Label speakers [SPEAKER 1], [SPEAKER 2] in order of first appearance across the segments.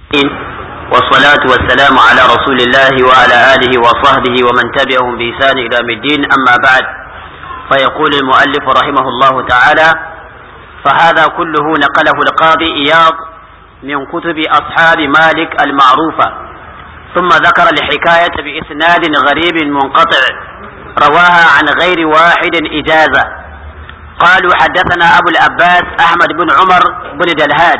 [SPEAKER 1] والصلاة والسلام على رسول الله وعلى آله وصحبه ومن تبعهم بإحسان إلى الدين أما بعد فيقول المؤلف رحمه الله تعالى فهذا كله نقله القاضي إياض من كتب أصحاب مالك المعروفة ثم ذكر الحكاية بإسناد غريب منقطع رواها عن غير واحد إجازة قالوا حدثنا أبو العباس أحمد بن عمر بن دلهاد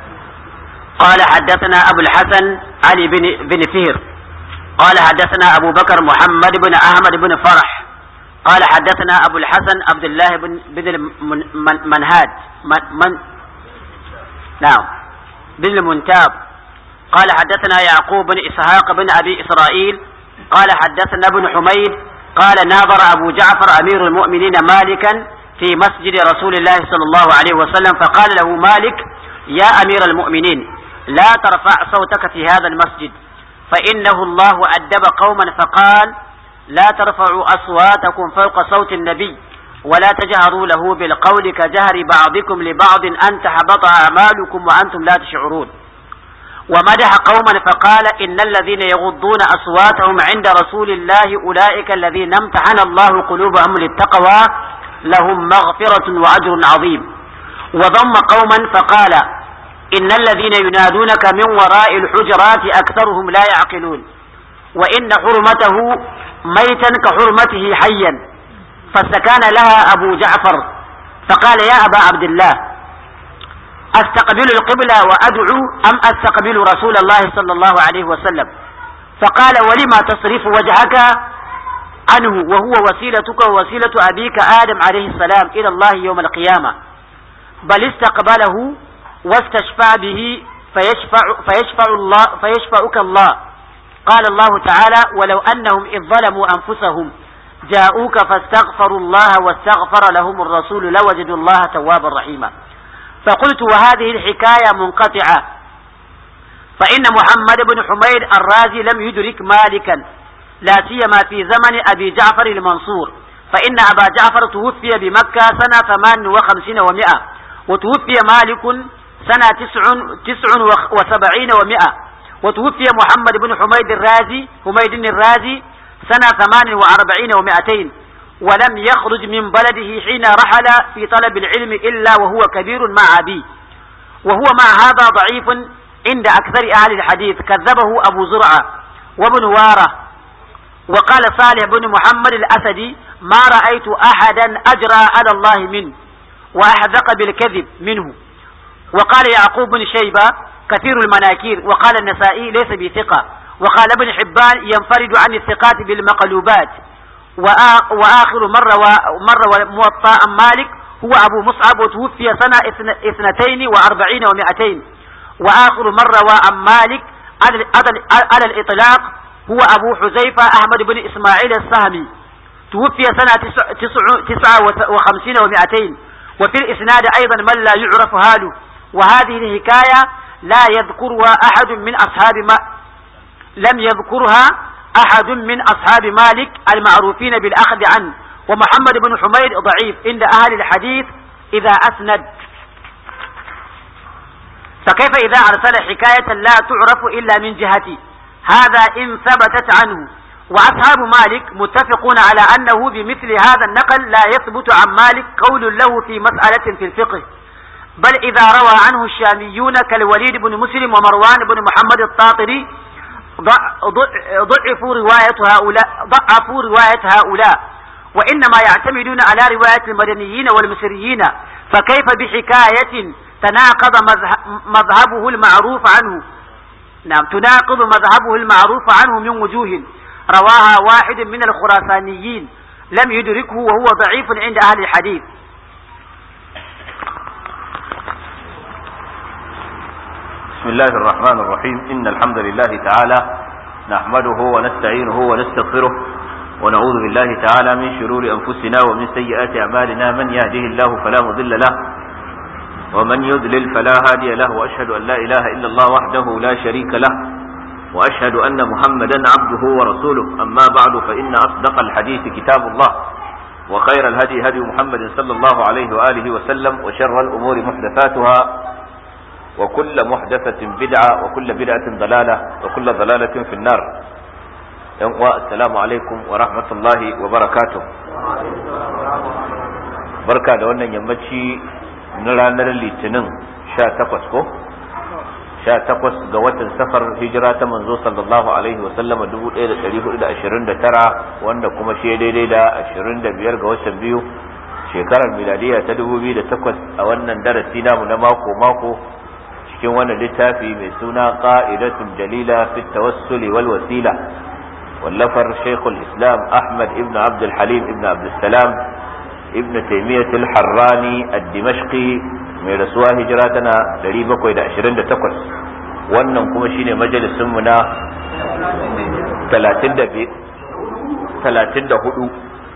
[SPEAKER 1] قال حدثنا أبو الحسن علي بن, بن فهر قال حدثنا أبو بكر محمد بن أحمد بن فرح قال حدثنا أبو الحسن عبد الله بن بن المنهاد من, من نعم بن المنتاب قال حدثنا يعقوب بن إسحاق بن أبي إسرائيل قال حدثنا ابن حميد قال ناظر أبو جعفر أمير المؤمنين مالكا في مسجد رسول الله صلى الله عليه وسلم فقال له مالك يا أمير المؤمنين لا ترفع صوتك في هذا المسجد فإنه الله أدب قوما فقال لا ترفعوا أصواتكم فوق صوت النبي ولا تجهروا له بالقول كجهر بعضكم لبعض أن تحبط أعمالكم وأنتم لا تشعرون ومدح قوما فقال إن الذين يغضون أصواتهم عند رسول الله أولئك الذين امتحن الله قلوبهم للتقوى لهم مغفرة وأجر عظيم وضم قوما فقال إن الذين ينادونك من وراء الحجرات أكثرهم لا يعقلون وإن حرمته ميتا كحرمته حيا فاستكان لها أبو جعفر فقال يا أبا عبد الله أستقبل القبلة وأدعو أم أستقبل رسول الله صلى الله عليه وسلم فقال ولما تصرف وجهك عنه وهو وسيلتك ووسيلة أبيك آدم عليه السلام إلى الله يوم القيامة بل استقبله واستشفع به فيشفع, فيشفع, الله فيشفعك الله قال الله تعالى ولو أنهم إذ ظلموا أنفسهم جاءوك فاستغفروا الله واستغفر لهم الرسول لوجدوا الله توابا رحيما فقلت وهذه الحكاية منقطعة فإن محمد بن حميد الرازي لم يدرك مالكا لا سيما في زمن أبي جعفر المنصور فإن أبا جعفر توفي بمكة سنة ثمان وخمسين ومائة وتوفي مالك سنة تسع, تسع وسبعين ومائة وتوفي محمد بن حميد الرازي حميد الرازي سنة ثمان وأربعين ومائتين ولم يخرج من بلده حين رحل في طلب العلم إلا وهو كبير مع أبيه وهو مع هذا ضعيف عند أكثر أهل الحديث كذبه أبو زرعة وابن وارة وقال صالح بن محمد الأسدي ما رأيت أحدا أجرى على الله منه وأحذق بالكذب منه وقال يعقوب بن شيبة كثير المناكير وقال النسائي ليس بثقة وقال ابن حبان ينفرد عن الثقات بالمقلوبات وآخر مرة مرة موطأ مالك هو أبو مصعب وتوفي سنة اثنتين وأربعين ومائتين وآخر مرة وعن مالك على الإطلاق هو أبو حذيفة أحمد بن إسماعيل السهمي توفي سنة تسعة وخمسين ومائتين وفي الإسناد أيضا من لا يعرف حاله وهذه الحكاية لا يذكرها أحد من أصحاب ما لم يذكرها أحد من أصحاب مالك المعروفين بالأخذ عنه ومحمد بن حميد ضعيف عند أهل الحديث إذا أسند فكيف إذا أرسل حكاية لا تعرف إلا من جهتي هذا إن ثبتت عنه وأصحاب مالك متفقون على أنه بمثل هذا النقل لا يثبت عن مالك قول له في مسألة في الفقه بل إذا روى عنه الشاميون كالوليد بن مسلم ومروان بن محمد الطاطري ضعفوا رواية هؤلاء ضعفوا رواية هؤلاء وإنما يعتمدون على رواية المدنيين والمصريين فكيف بحكاية تناقض مذهبه المعروف عنه نعم تناقض مذهبه المعروف عنه من وجوه رواها واحد من الخراسانيين لم يدركه وهو ضعيف عند أهل الحديث
[SPEAKER 2] بسم الله الرحمن الرحيم إن الحمد لله تعالى نحمده ونستعينه ونستغفره ونعوذ بالله تعالى من شرور أنفسنا ومن سيئات أعمالنا من يهده الله فلا مضل له ومن يضلل فلا هادي له وأشهد أن لا إله إلا الله وحده لا شريك له وأشهد أن محمدا عبده ورسوله أما بعد فإن أصدق الحديث كتاب الله وخير الهدي هدي محمد صلى الله عليه وآله وسلم وشر الأمور محدثاتها وكل محدثة بدعة وكل بدعة ضلالة وكل ضلالة في النار السلام عليكم ورحمة الله وبركاته بركة لأن يمشي نرى نرى litinin sha takwas ko sha takwas ga watan safar hijira ta manzo sallallahu alaihi wa sallama dubu ɗaya da ɗari hudu da ashirin da tara wanda kuma shi daidai da ashirin da biyar ga watan biyu shekarar miladiya ta dubu biyu da takwas a wannan darasi namu na mako mako cikin wannan littafi mai suna qa'idatun jalila fi tawassuli wal wasila wallafar shaykhul islam ahmad ibn abd halim ibn abd salam ibn taymiyyah al-harrani ad-dimashqi mai rasuwa hijira tana 728 wannan kuma shine majalisun mu na 34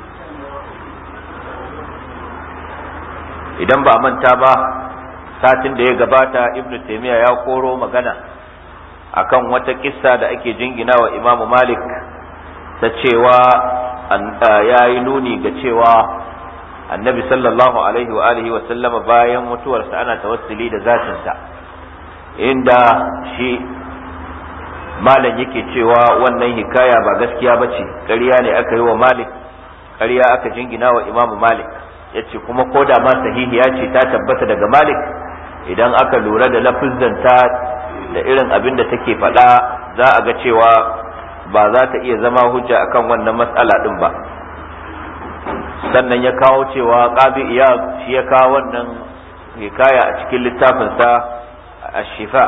[SPEAKER 2] idan ba a manta ba satin da ya gabata ibn taymiya ya koro magana akan wata kissa da ake jingina wa imamu malik ta cewa ya yi nuni ga cewa annabi sallallahu alaihi wa alihi wa sallama bayan mutuwarsa ana tawassuli da zatinsa inda shi malam yake cewa wannan hikaya ba gaskiya ba ce ƙarya ne aka yi wa malik ƙarya aka jingina wa imamu malik ya ce kuma ko da ma sahihiya ce ta tabbata daga malik idan aka lura da lafizzanta da irin abin da take faɗa za a ga cewa ba za ta iya zama hujja akan wannan matsala ɗin ba sannan ya kawo cewa ƙabi iya shi ya kawo wannan hikaya a cikin littafinsa a shifa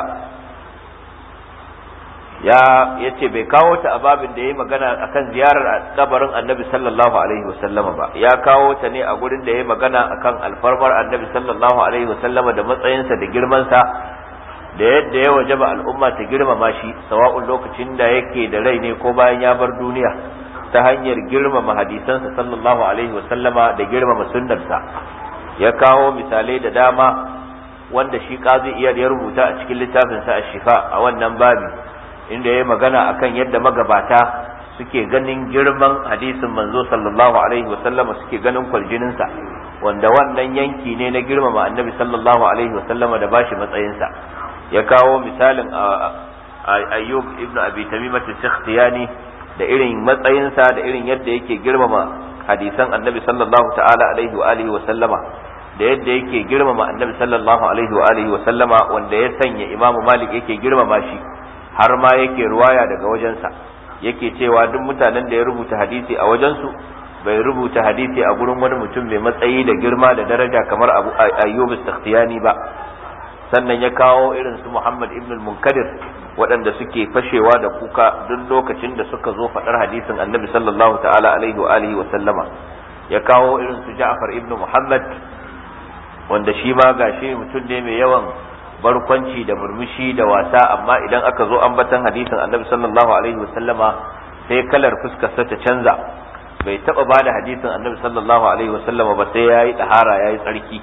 [SPEAKER 2] ya ce bai kawo ta a babin da ya yi magana akan ziyarar kabarin annabi sallallahu alaihi wasallama ba ya kawo ta ne a gurin da ya yi magana akan alfarmar annabi sallallahu alaihi wasallama da matsayinsa da girmansa da yadda ya wajaba al'umma ta girmama shi sawa'un lokacin da yake da rai ne ko bayan ya bar duniya ta hanyar girmama hadisansa sallallahu alaihi wasallama da girmama sunnarsa ya kawo misalai da dama wanda shi kazi iyar ya rubuta a cikin littafinsa a shifa a wannan babi inda ya magana akan yadda magabata suke ganin girman hadisin manzo sallallahu alaihi wasallama suke ganin kwaljininsa wanda wannan yanki ne na girmama annabi sallallahu alaihi wasallama da bashi matsayinsa ya kawo misalin ayyub ibn abi tamimat as-sakhtiyani da irin matsayinsa da irin yadda yake girmama hadisan annabi sallallahu ta'ala alaihi wa alihi wa sallama da yadda yake girmama annabi sallallahu alaihi wa alihi wa sallama wanda ya sanya imamu malik yake girmama shi har ma yake ruwaya daga wajensa yake cewa duk mutanen da ya rubuta hadisi a wajensu bai rubuta hadisi a gurin wani mutum mai matsayi da girma da daraja kamar abu ayyub sakhtiyani ba sannan ya kawo irin su muhammad ibn munkadir waɗanda suke fashewa da kuka duk lokacin da suka zo faɗar hadisin annabi sallallahu ta'ala alaihi wa alihi wa sallama ya kawo irin su ja'far ibn muhammad wanda shi ma gashi mutum ne mai yawan barkwanci da murmushi da wasa amma idan aka zo ambatan hadisin annabi sallallahu alaihi wa sallama sai kalar fuskarsa ta canza bai taba ba da hadisin annabi sallallahu alaihi wa sallama ba sai yayi tahara yayi tsarki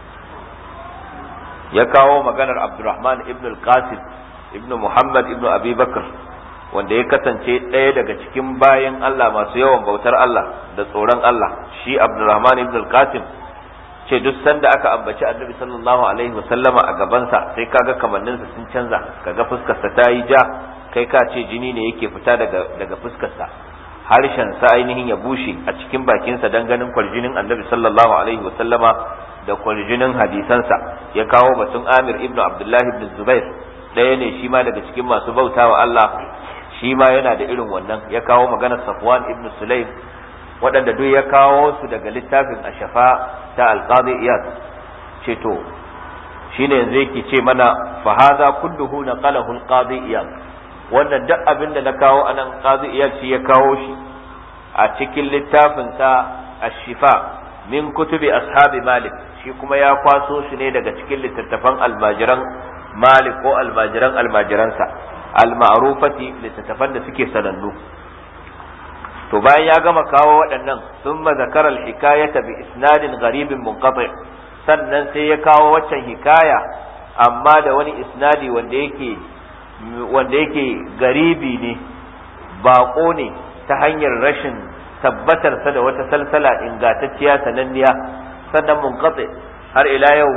[SPEAKER 2] ya kawo maganar abdurrahman ibn al-qasim ibn Muhammad ibn Abi Bakr wanda ya kasance ɗaya daga cikin bayan Allah masu yawan bautar Allah da tsoron Allah shi Abdurrahman ibn al-Qasim ce duk sanda aka ambaci Annabi sallallahu alaihi wasallama a gabansa sai kaga kamanninsa sun canza kaga fuskarsa ta yi ja kai ka ce jini ne yake fita daga daga fuskarsa harshen sa ainihin ya bushe a cikin bakinsa dan ganin kwarjinin Annabi sallallahu alaihi wasallama da kwarjinin hadisansa ya kawo batun Amir ibn Abdullah ibn Zubair ɗaya ne shi ma daga cikin masu bauta wa Allah shi ma yana da irin wannan ya kawo maganar Safwan ibn Sulaim waɗanda duk ya kawo su daga littafin ashafa ta alqadi iyad ce to shine yanzu yake ce mana fa hadha kulluhu naqalahu alqadi iyad wannan duk abin da na kawo anan qadi iyad shi ya kawo shi a cikin littafin sa ashifa min kutubi ashabi malik shi kuma ya kwaso shi ne daga cikin littattafan almajiran malik ko almajiran almajiransa al-ma'rufati littattafan da suke sanannu to bayan ya gama kawo waɗannan sun zakara al-hikayata bi isnadin gharibin munqati sannan sai ya kawo waccan hikaya amma da wani isnadi wanda yake wanda yake garibi ne baƙo ne ta hanyar rashin tabbatar sa da wata salsala ingantacciya sananniya sannan munqati har ila yau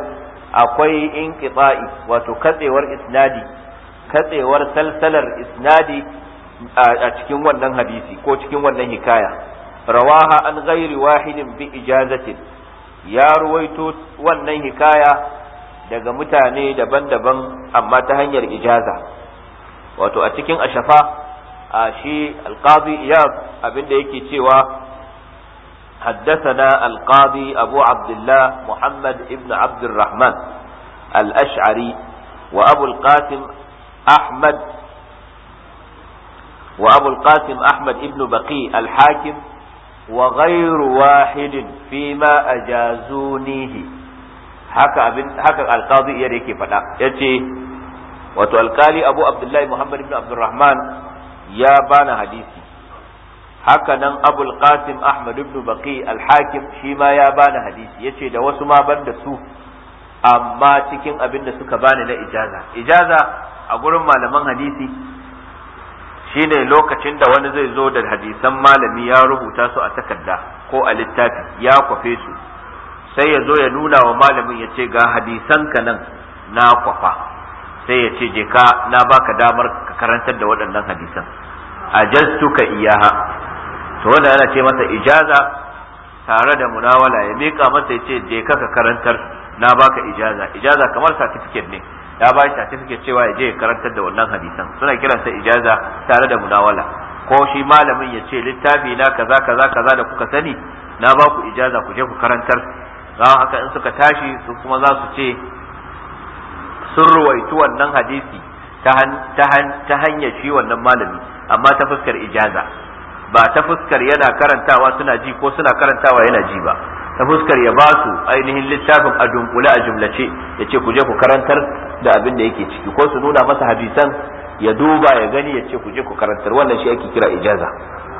[SPEAKER 2] akwai inqita'i wato katsewar isnadi katsewar salsalar isnadi a cikin wannan hadisi ko cikin wannan hikaya rawaha an ghairi wahidin bi ijazatin ya ruwaito wannan hikaya daga mutane daban-daban amma ta hanyar ijaza wato a cikin ashafa a shi alqadi iyab abinda yake cewa حدثنا القاضي أبو عبد الله محمد ابن عبد الرحمن الأشعري وأبو القاسم أحمد وأبو القاسم أحمد ابن بقي الحاكم وغير واحد فيما أجازونيه haka abin haka alqadi iya yake faɗa yace wato alkali abu abdullahi muhammad ibn abdurrahman ya bana hadisi haka nan abul qasim ahmad ibn baqi al-hakim shi ma ya bani hadisi yace da wasu ma ban da su amma cikin abin da suka bani na ijaza ijaza a gurin malaman hadisi shine lokacin da wani zai zo da hadisan malami ya rubuta su a takarda ko a littafi ya kwafe su sai ya zo ya nuna wa malamin ya ce ga hadisan ka nan na kwafa sai ya ce je ka na baka damar ka karantar da waɗannan hadisan ajastuka iyaha to wanda ana ce masa ijaza tare da munawala ya mika masa ya ce je ka ka karantar na baka ijaza ijaza kamar certificate ne ya ba shi certificate cewa ya je ya karantar da wannan hadisan suna kiransa ijaza tare da munawala ko shi malamin ya ce littafi na kaza kaza kaza da kuka sani na ba ku ijaza ku je ku karantar za haka in suka tashi su kuma za su ce sun ruwaitu wannan hadisi ta hanyar shi wannan malami amma ta fuskar ijaza ba ta fuskar yana karantawa suna ji ko suna karantawa yana ji ba ta fuskar ya ba su ainihin littafin a dunkule a jumlace ya ce ku je ku karantar da abin da yake ciki ko su nuna masa hadisan ya duba ya gani ya ce ku je ku karantar wannan shi ake kira ijaza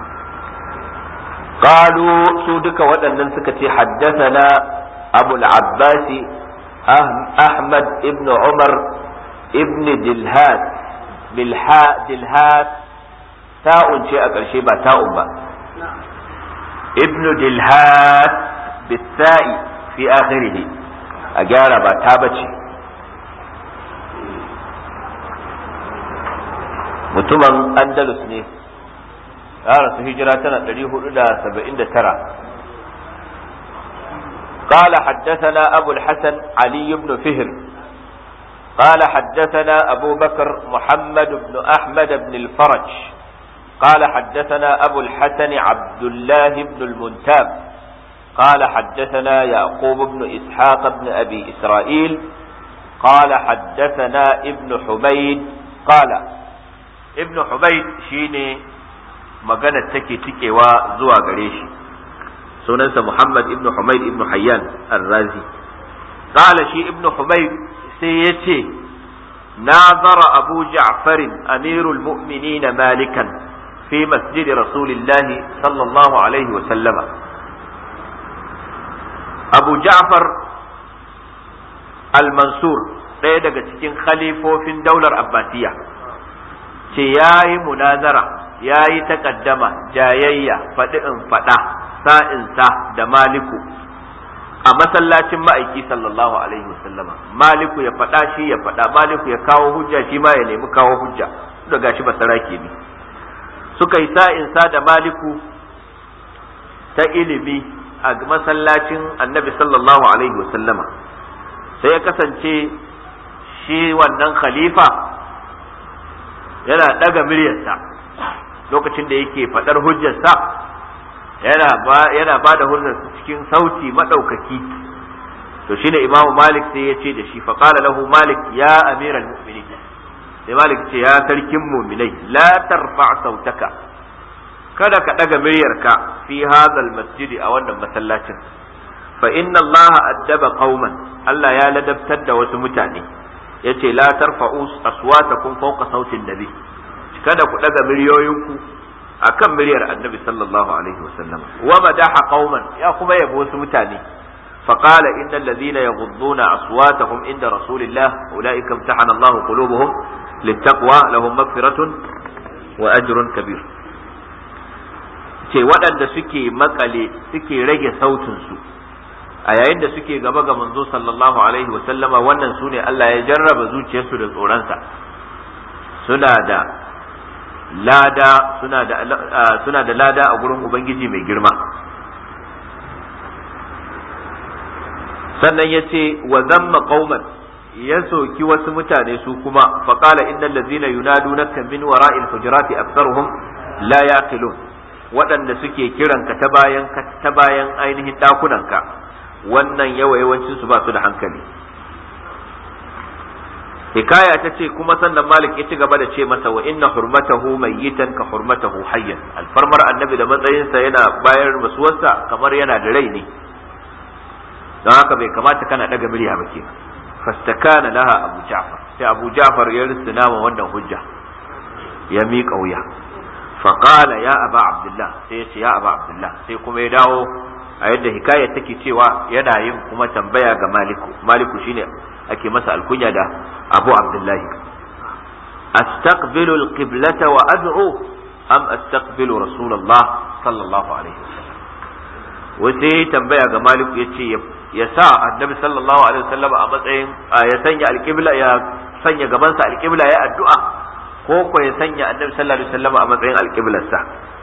[SPEAKER 2] قالوا سودك ودنن سكتي حدثنا أبو العباس أحمد ابن عمر ابن دلهات بالحاء دلهات تاء شيء أقل شيء با تاء با ابن دلهات بالتاء في آخره أجار با تابتي mutumin andalus ne ya rasu hijira tana 479 قال حدثنا أبو الحسن علي بن فهر قال حدثنا أبو بكر محمد بن أحمد بن الفرج قال حدثنا أبو الحسن عبد الله بن المنتاب قال حدثنا يعقوب بن إسحاق بن أبي إسرائيل قال حدثنا ابن حميد قال ابن حميد شيني مجانا تكي تكي وزوى قريشي sunansa Muhammad ibn Humayd ibn Hayyan al-Razi qala shi ibn Humayd sai yace nazara Abu Ja'far amirul mu'minin malikan fi masjid Rasulillah sallallahu alaihi wa sallama Abu Ja'far al-Mansur ɗaya daga cikin khalifofin daular Abbasiya ce yayi munazara yayi takaddama jayayya faɗi in faɗa sa'insa da maliku a masallacin ma'aiki sallallahu alaihi wasallama maliku ya faɗa shi ya faɗa maliku ya kawo hujja shi ma ya nemi kawo hujja da gashi ba sarake ne suka yi sa'insa da maliku ta ilimi a masallacin annabi sallallahu alaihi wasallama sai ya kasance shi wannan khalifa yana ɗaga muryarsa lokacin da yake faɗar hujjarsa yana ba yana ba da hujjar cikin sauti madaukaki to shine Imam Malik sai ya ce da shi fa qala lahu Malik ya amiral mu'minin sai Malik ce ya sarkin mu'minai la tarfa sautaka kada ka daga muryarka fi hadhal masjidi a wannan masallacin fa inna Allah addaba qauman Allah ya ladabtar da wasu mutane yace la tarfa'u aswatakum fawqa sautin nabi kada ku daga muryoyinku akan muryar annabi sallallahu alaihi wasallam wa madaha qauman ya kuma yabo wasu mutane فقال إن الذين يغضون أصواتهم عند رسول الله أولئك امتحن الله قلوبهم للتقوى لهم مغفرة وأجر كبير ce waɗanda suke makale suke rage sautinsu a yayin da suke gaba ga manzo sallallahu alaihi wa sallama wannan su ne Allah ya jarraba zuciyarsu da tsoronsa suna da lada suna da suna da lada a gurin ubangiji mai girma sannan ya ce wa zamma qauman ya soki wasu mutane su kuma faqala innal ladzina yunadunaka min wara'il hujurati aktharuhum la yaqilun waɗanda suke kiranka ta bayan ta bayan ainihin ɗakunanka wannan yawa yawancin su ba su da hankali hikaya ta ce kuma sannan malik ya ci gaba da ce masa wa inna hurmatahu mayyitan ka hurmatahu hayyan alfarmar annabi da matsayinsa yana bayar rasuwarsa kamar yana da rai ne don haka bai kamata kana daga murya ba ke fastakana laha abu ja'far sai abu ja'far ya risina wa wannan hujja ya miƙa wuya faqala ya aba abdullah sai ya ce ya aba abdullah sai kuma ya dawo a yadda hikaya take cewa yana yin kuma tambaya ga maliku maliku shine ake masa alkunya da abu abdullahi astaqbilu alqiblata wa ad'u am astaqbilu rasulullah sallallahu alaihi wasallam wai tambaya ga maliku yace ya sa annabi sallallahu alaihi wasallam a matsayin ya sanya alqibla ya sanya gabansa alqibla ya addu'a ko ko ya sanya annabi sallallahu alaihi wasallam a matsayin alqiblarsa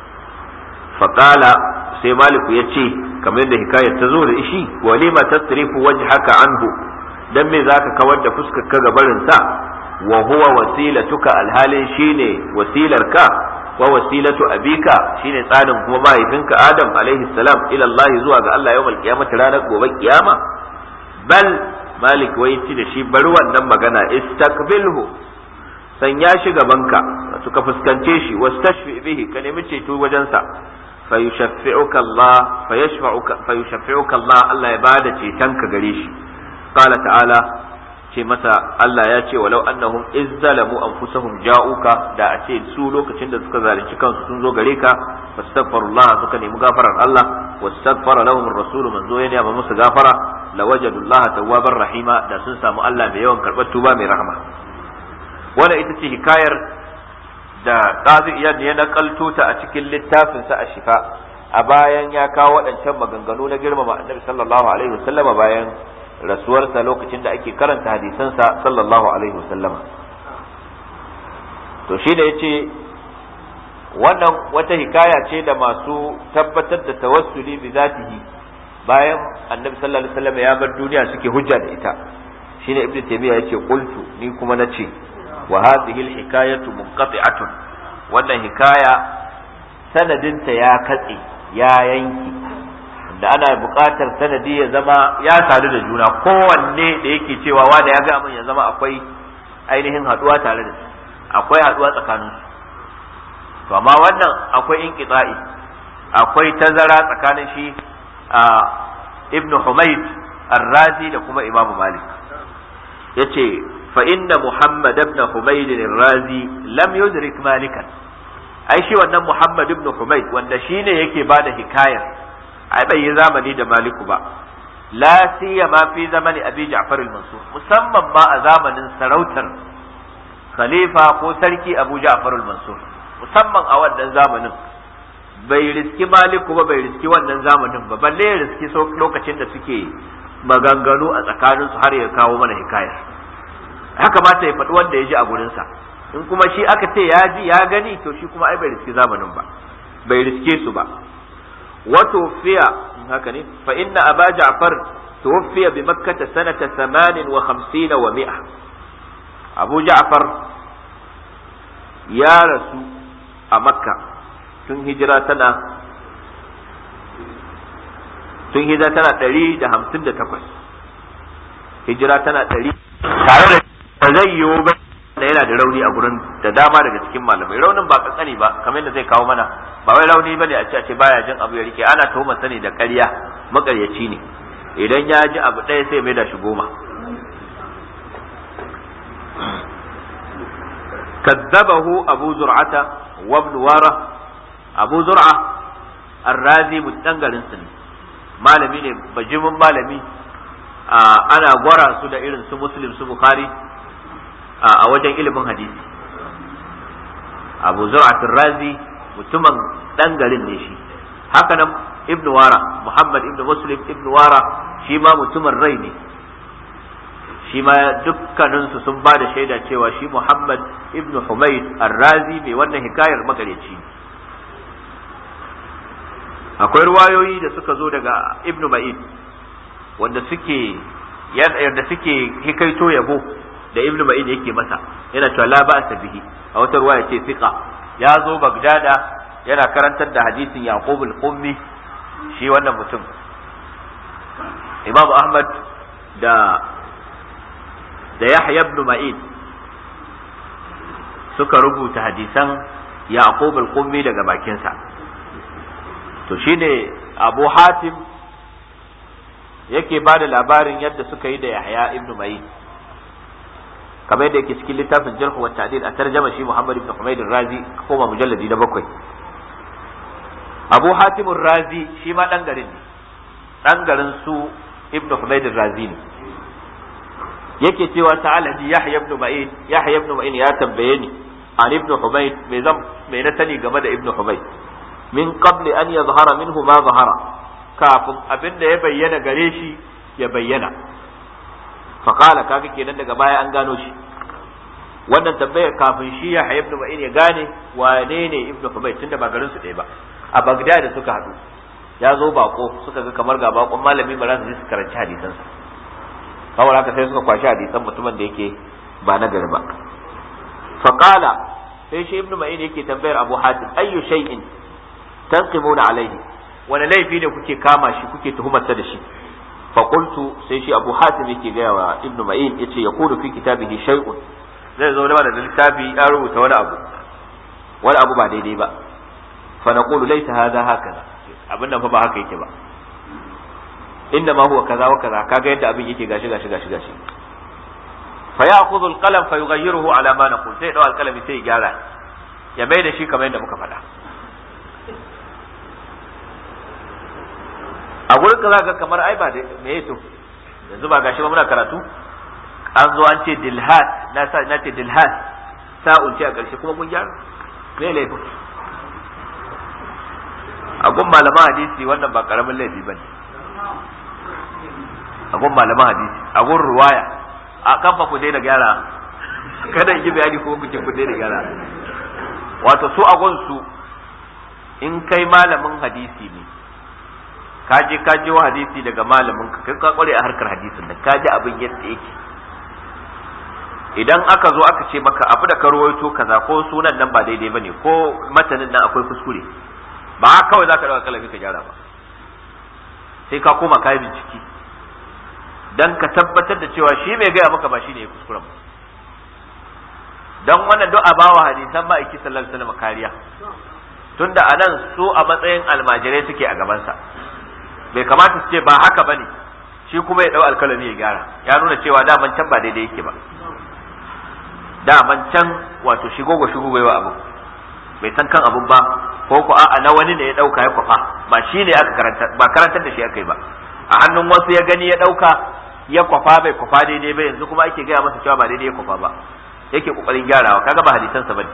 [SPEAKER 2] faqala sai maliku ya ce kamar yadda hikayar ta zo da ishi walima tasrifu wajhaka anhu dan me zaka kawar da fuskar ka gabarin sa wa huwa wasilatuka alhalin shine wasilarka wa wasilatu abika shine tsarin kuma mahaifinka adam alaihi salam ila Allah zuwa ga Allah yawmal qiyamah ranar gobe kiyama bal malik wai ci da shi bari wannan magana istaqbilhu sanya shi gabanka wato ka fuskance shi wastashfi bihi ka nemi ceto wajensa فيشفعك الله فيشفعك فيشفعك الله الله يبادا cetonka gare shi قال تعالى ce masa Allah ya ce walau annahum izzalamu anfusahum ja'uka da a ce su lokacin da suka zalunci kansu sun zo gare ka fastaghfirullah suka nemi gafarar Allah wastaghfara lahum ar-rasul manzo ya nema musu gafara lawajadu Allah tawwabar rahima da sun samu Allah mai yawan karbar tuba mai rahama wannan ita ce hikayar da qazi iyad ya nakalto ta a cikin littafinsa a shifa a bayan ya kawo waɗancan maganganu na girmama annabi sallallahu alaihi wasallama bayan rasuwarsa lokacin da ake karanta hadisansa sallallahu alaihi wasallama to shi da yace wannan wata hikaya ce da masu tabbatar da tawassuli bi zatihi bayan annabi sallallahu alaihi wasallama ya bar duniya suke hujja da ita shine ibnu taymiya yace qultu ni kuma nace wa hadhihi alhikayatu munqati'atun wannan hikaya sanadinta ya katse ya yanki da ana buƙatar sanadi ya zama ya sadu da juna kowanne da yake cewa wanda ya ga min ya zama akwai ainihin haduwa tare da su akwai haduwa tsakanin su to amma wannan akwai inqita'i akwai tazara tsakanin shi a ibn humayd ar-razi da kuma imamu malik yace fa inna muhammad ibn humayd ar-razi lam yudrik malikan ai shi wannan muhammad ibn humayd wanda shine yake bada hikayar ai bai yi zamani da maliku ba la siyama fi zamani abi ja'far al-mansur musamman ma a zamanin sarautar khalifa ko sarki abu ja'far al-mansur musamman a wannan zamanin bai riski maliku ba bai riski wannan zamanin ba balle ya riski lokacin da suke maganganu a tsakanin su har ya kawo mana hikaya ya kamata ya faɗi wanda ya ji a gurinsa in kuma shi aka ce ya ji ya gani to shi kuma ai bai riski zamanin ba bai riske su ba وتوفي هكذا فإن أبا جعفر توفي بمكة سنة ثمان وخمسين ومئة أبو جعفر يا رسول أمكة تن هجراتنا tun hijira tana ɗari da hamsin da takwas hijira tana ɗari tare da zai yiwu ba da yana da rauni a gurin da dama daga cikin malamai raunin ba kankani ba kamar yadda zai kawo mana ba wai rauni bane a ce a ce baya jin abu ya rike ana tuhuma sani da ƙarya makaryaci ne idan ya ji abu ɗaya sai mai da shi goma kazzabahu abu zur'ata wa ibn wara abu zur'a arrazi mutangarin su ne malami ne bajimin malami ana gwara su da irin su muslim su bukhari a wajen ilimin hadisi abu zur'atul razi mutumin dan garin ne shi haka nan ibnu wara muhammad ibnu muslim ibnu wara shi ma mutumin rai ne shi ma dukkaninsu sun ba da shaida cewa shi Muhammad ibn Humayd ar-Razi mai wannan hikayar makareci ne akwai ruwayoyi da suka zo daga ibn Ma'in wanda suke yadda suke hikaito yabo da ibn Ma'in yake masa yana cewa la ba'sa bihi a wata ruwaya ce fiqa ya zo Bagdada yana karantar da hadisin Yaqub al-Qummi shi wannan mutum Imam Ahmad da da Yahya ibn Ma'in suka rubuta hadisan Yaqub al-Qummi daga bakinsa to shine Abu Hatim yake ba da labarin yadda suka yi da Yahya ibn Ma'in kamar yadda yake cikin littafin Jarh wa Ta'dil a tarjama shi Muhammad ibn Humayd razi koma mujalladi na bakwai Abu Hatim razi shi ma dan garin ne dan garin su ibn Humayd razi ne yake cewa ta'ala ji Yahya ibn Ma'in Yahya ibn Ma'in ya tambaye ni an ibn Humayd me zan me na sani game da ibn Humayd min qabli an yadhhara minhu ma zahara kafin abin da ya bayyana gare shi ya bayyana fa qala kaga kenan daga baya an gano shi wannan tambayar kafin shi Yahya ibn Ma'in ya gane wane ne ibn Humayd tunda ba garin su ɗaya ba a Baghdad suka haɗu ya zo bako suka ga kamar ga bakon malami ba za su je su karanci hadisansa saboda haka sai suka kwashi hadisan mutumin da yake ba na gari ba faqala sai shi ibnu ma'in yake tambayar abu hatim ayyu shay'in tanqimuna alaihi wani laifi ne kuke kama shi kuke tuhumarsa da shi fa qultu sai shi abu hatim yake gaya wa ibnu ma'in yace yakunu fi kitabihi shay'un zai zo da littafi ya rubuta wani abu wani abu ba daidai ba fa naqulu laysa hadha hakaza abin nan fa ba haka yake ba inda ma huwa kaza wa kaza kaga yadda abin yake gashi gashi gashi gashi fa ya'khudhu al-qalam fa yughayyiruhu ala ma naqul sai dau al-qalami sai ya gyara ya mai da shi kamar yadda muka faɗa a gurin ka zaka kamar ai ba me yato yanzu ba gashi ba muna karatu an zo an ce dilhat na sa na ce dilhat sa'un ce a ƙarshe kuma mun gyara me laifin a gun malaman hadisi wannan ba karamin laifi bane a gun malaman hadisi a gun ruwaya a kan fa ku daina gyara kada in yi bayani ko ku ce ku daina gyara wato su a gun su in kai malamin hadisi ne ka je ka je wa hadisi daga malamin ka kai ka kware a harkar hadisin nan ka ji abin yadda yake idan aka zo aka ce maka abu da ka rawaito kaza ko sunan nan ba daidai bane ko matanin nan akwai kuskure ba kawai zaka dauka kalami ka gyara ba sai ka koma kai bincike dan ka tabbatar da cewa shi mai gaya maka ba shine ya kuskuren ba dan wannan du'a bawa hadisan ma'aiki sallallahu alaihi wasallam kariya tunda anan su a matsayin almajirai suke a gabansa bai kamata su ce ba haka bane shi kuma ya dau alkalami ya gyara ya nuna cewa daman can ba daidai yake ba daman can wato shigo go shigo bai wa abu bai san kan abun ba ko ko a'a na wani ne ya dauka ya kwafa ba shi ne aka karanta ba karantar da shi aka yi ba a hannun wasu ya gani ya dauka ya kwafa bai kwafa daidai ba yanzu kuma ake gaya masa cewa ba daidai ya kwafa ba yake kokarin gyarawa kaga ba hadisansa bane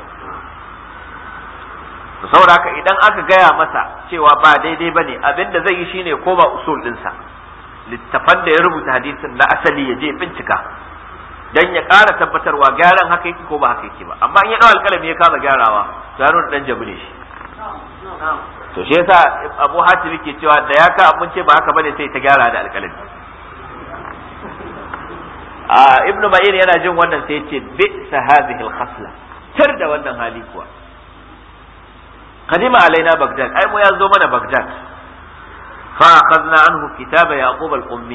[SPEAKER 2] to saboda haka idan aka gaya masa cewa ba daidai bane abinda zai yi shine koma usul dinsa littafan da ya rubuta hadisin na asali ya je bincika dan ya ƙara tabbatarwa gyaran haka yake ko ba haka yake ba amma in ya dawo alƙalami ya kama gyarawa to ya nuna dan jabu ne shi to shi yasa Abu Hatim yake cewa da ya ka abun ce ba haka bane sai ta gyara da alƙalami a Ibn Ma'in yana jin wannan sai ya ce bi hadhihi al-khasla tar da wannan hali kuwa قدم علينا بغداد أي مو يزو من بغداد فأخذنا عنه كتاب يعقوب القمي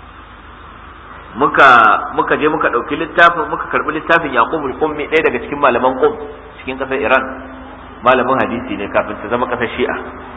[SPEAKER 2] muka muka je muka ɗauki littafin muka karɓi littafin yaqub al-qummi ɗaya daga cikin malaman qum cikin ƙasar iran malamin hadisi ne kafin ta zama ƙasar shi'a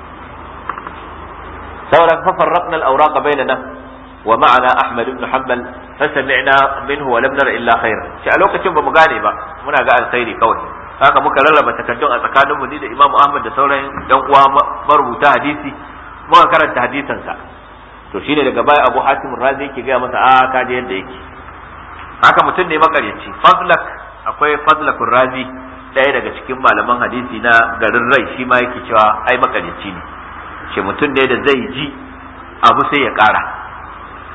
[SPEAKER 2] sauran fa farraqna al-awraq bainana wa ma'ana ahmad ibn hanbal fa sami'na minhu wa lam nara illa khair shi a lokacin ba mu gane ba muna ga alkhairi kawai haka muka rarraba takaddun a tsakanin mu ni da Imam Ahmad da sauran dan uwa marubuta hadisi muka karanta hadisansa to shine daga baya Abu Hatim Razi yake ga masa a ka je yadda yake haka mutum ne makaryaci Fadlak akwai Fadlak Razi ɗaya daga cikin malaman hadisi na garin Rai shi ma yake cewa ai makaryaci ne ce mutum ne da zai ji abu sai ya ƙara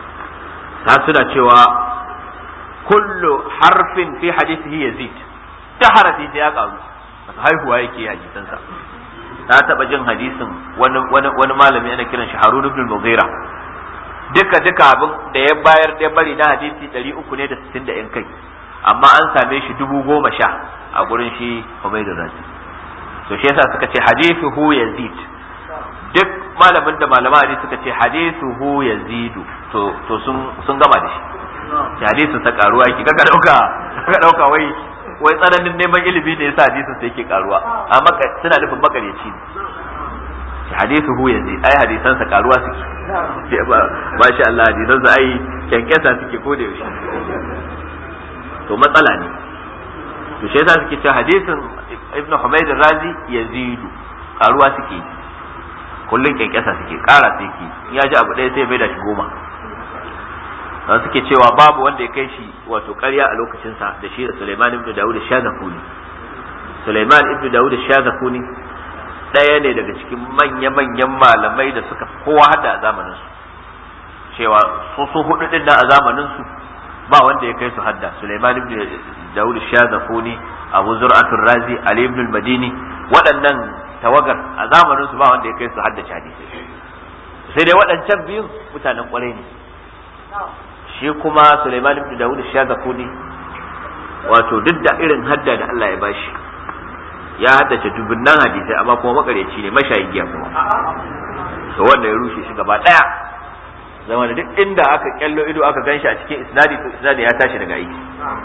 [SPEAKER 2] ta suna cewa kullu harfin fi hadithihi yazid ta harafi da ya karu haihuwa yake hadisansa ta taba jin hadisin wani wani malami ana kiran shi Harun ibn Mughira duka duka abin da ya bayar da bari na hadisi 300 ne da 60 da yan kai amma an same shi dubu goma sha a gurin shi Ubaydul Razi to shi yasa suka ce hadithuhu yazid duk malamin da malama hadisi suka ce hadithuhu yazidu to to sun sun gama da shi hadisin sa karuwa yake kaga dauka kaga dauka wai wai tsananin neman ilimi ne yasa hadisin sa yake karuwa amma suna nufin makaryaci ne shi hadithu hu yanzu ai hadisan sa karuwa suke ba shi Allah hadisan sa ai kyankyasa suke ko da yaushe to matsala ne to shi yasa suke cewa hadisin ibnu humayd razi yazidu karuwa suke kullun kyankyasa suke kara suke ya ji abu ɗaya sai bai da shi goma da suke cewa babu wanda ya kai shi wato ƙarya a lokacinsa da shi da Sulaiman ibn Dawud Shazakuni Sulaiman ibn Dawud Shazakuni ɗaya ne daga cikin manya-manyan malamai da suka kowa hada a zamanin su cewa su su hudu din nan a zamanin su ba wanda ya kai su hadda Sulaiman ibn Dawud Shazakuni Abu Zur'atul Razi Ali ibn al-Madini waɗannan tawagar a zamanin su ba wanda ya kai su hadda hadisi sai dai waɗancan biyun mutanen ƙwarai ne shi kuma Sulaiman ibn Dawud Shazakuni wato duk da irin hadda da Allah ya bashi ya haddace dubunnan hadisai amma kuma makaryaci ne mashayin giya kuma to wanda ya rushe shi gaba daya zama da duk inda aka kyallo ido aka ganshi a cikin isnadi to isnadi ya tashi daga aiki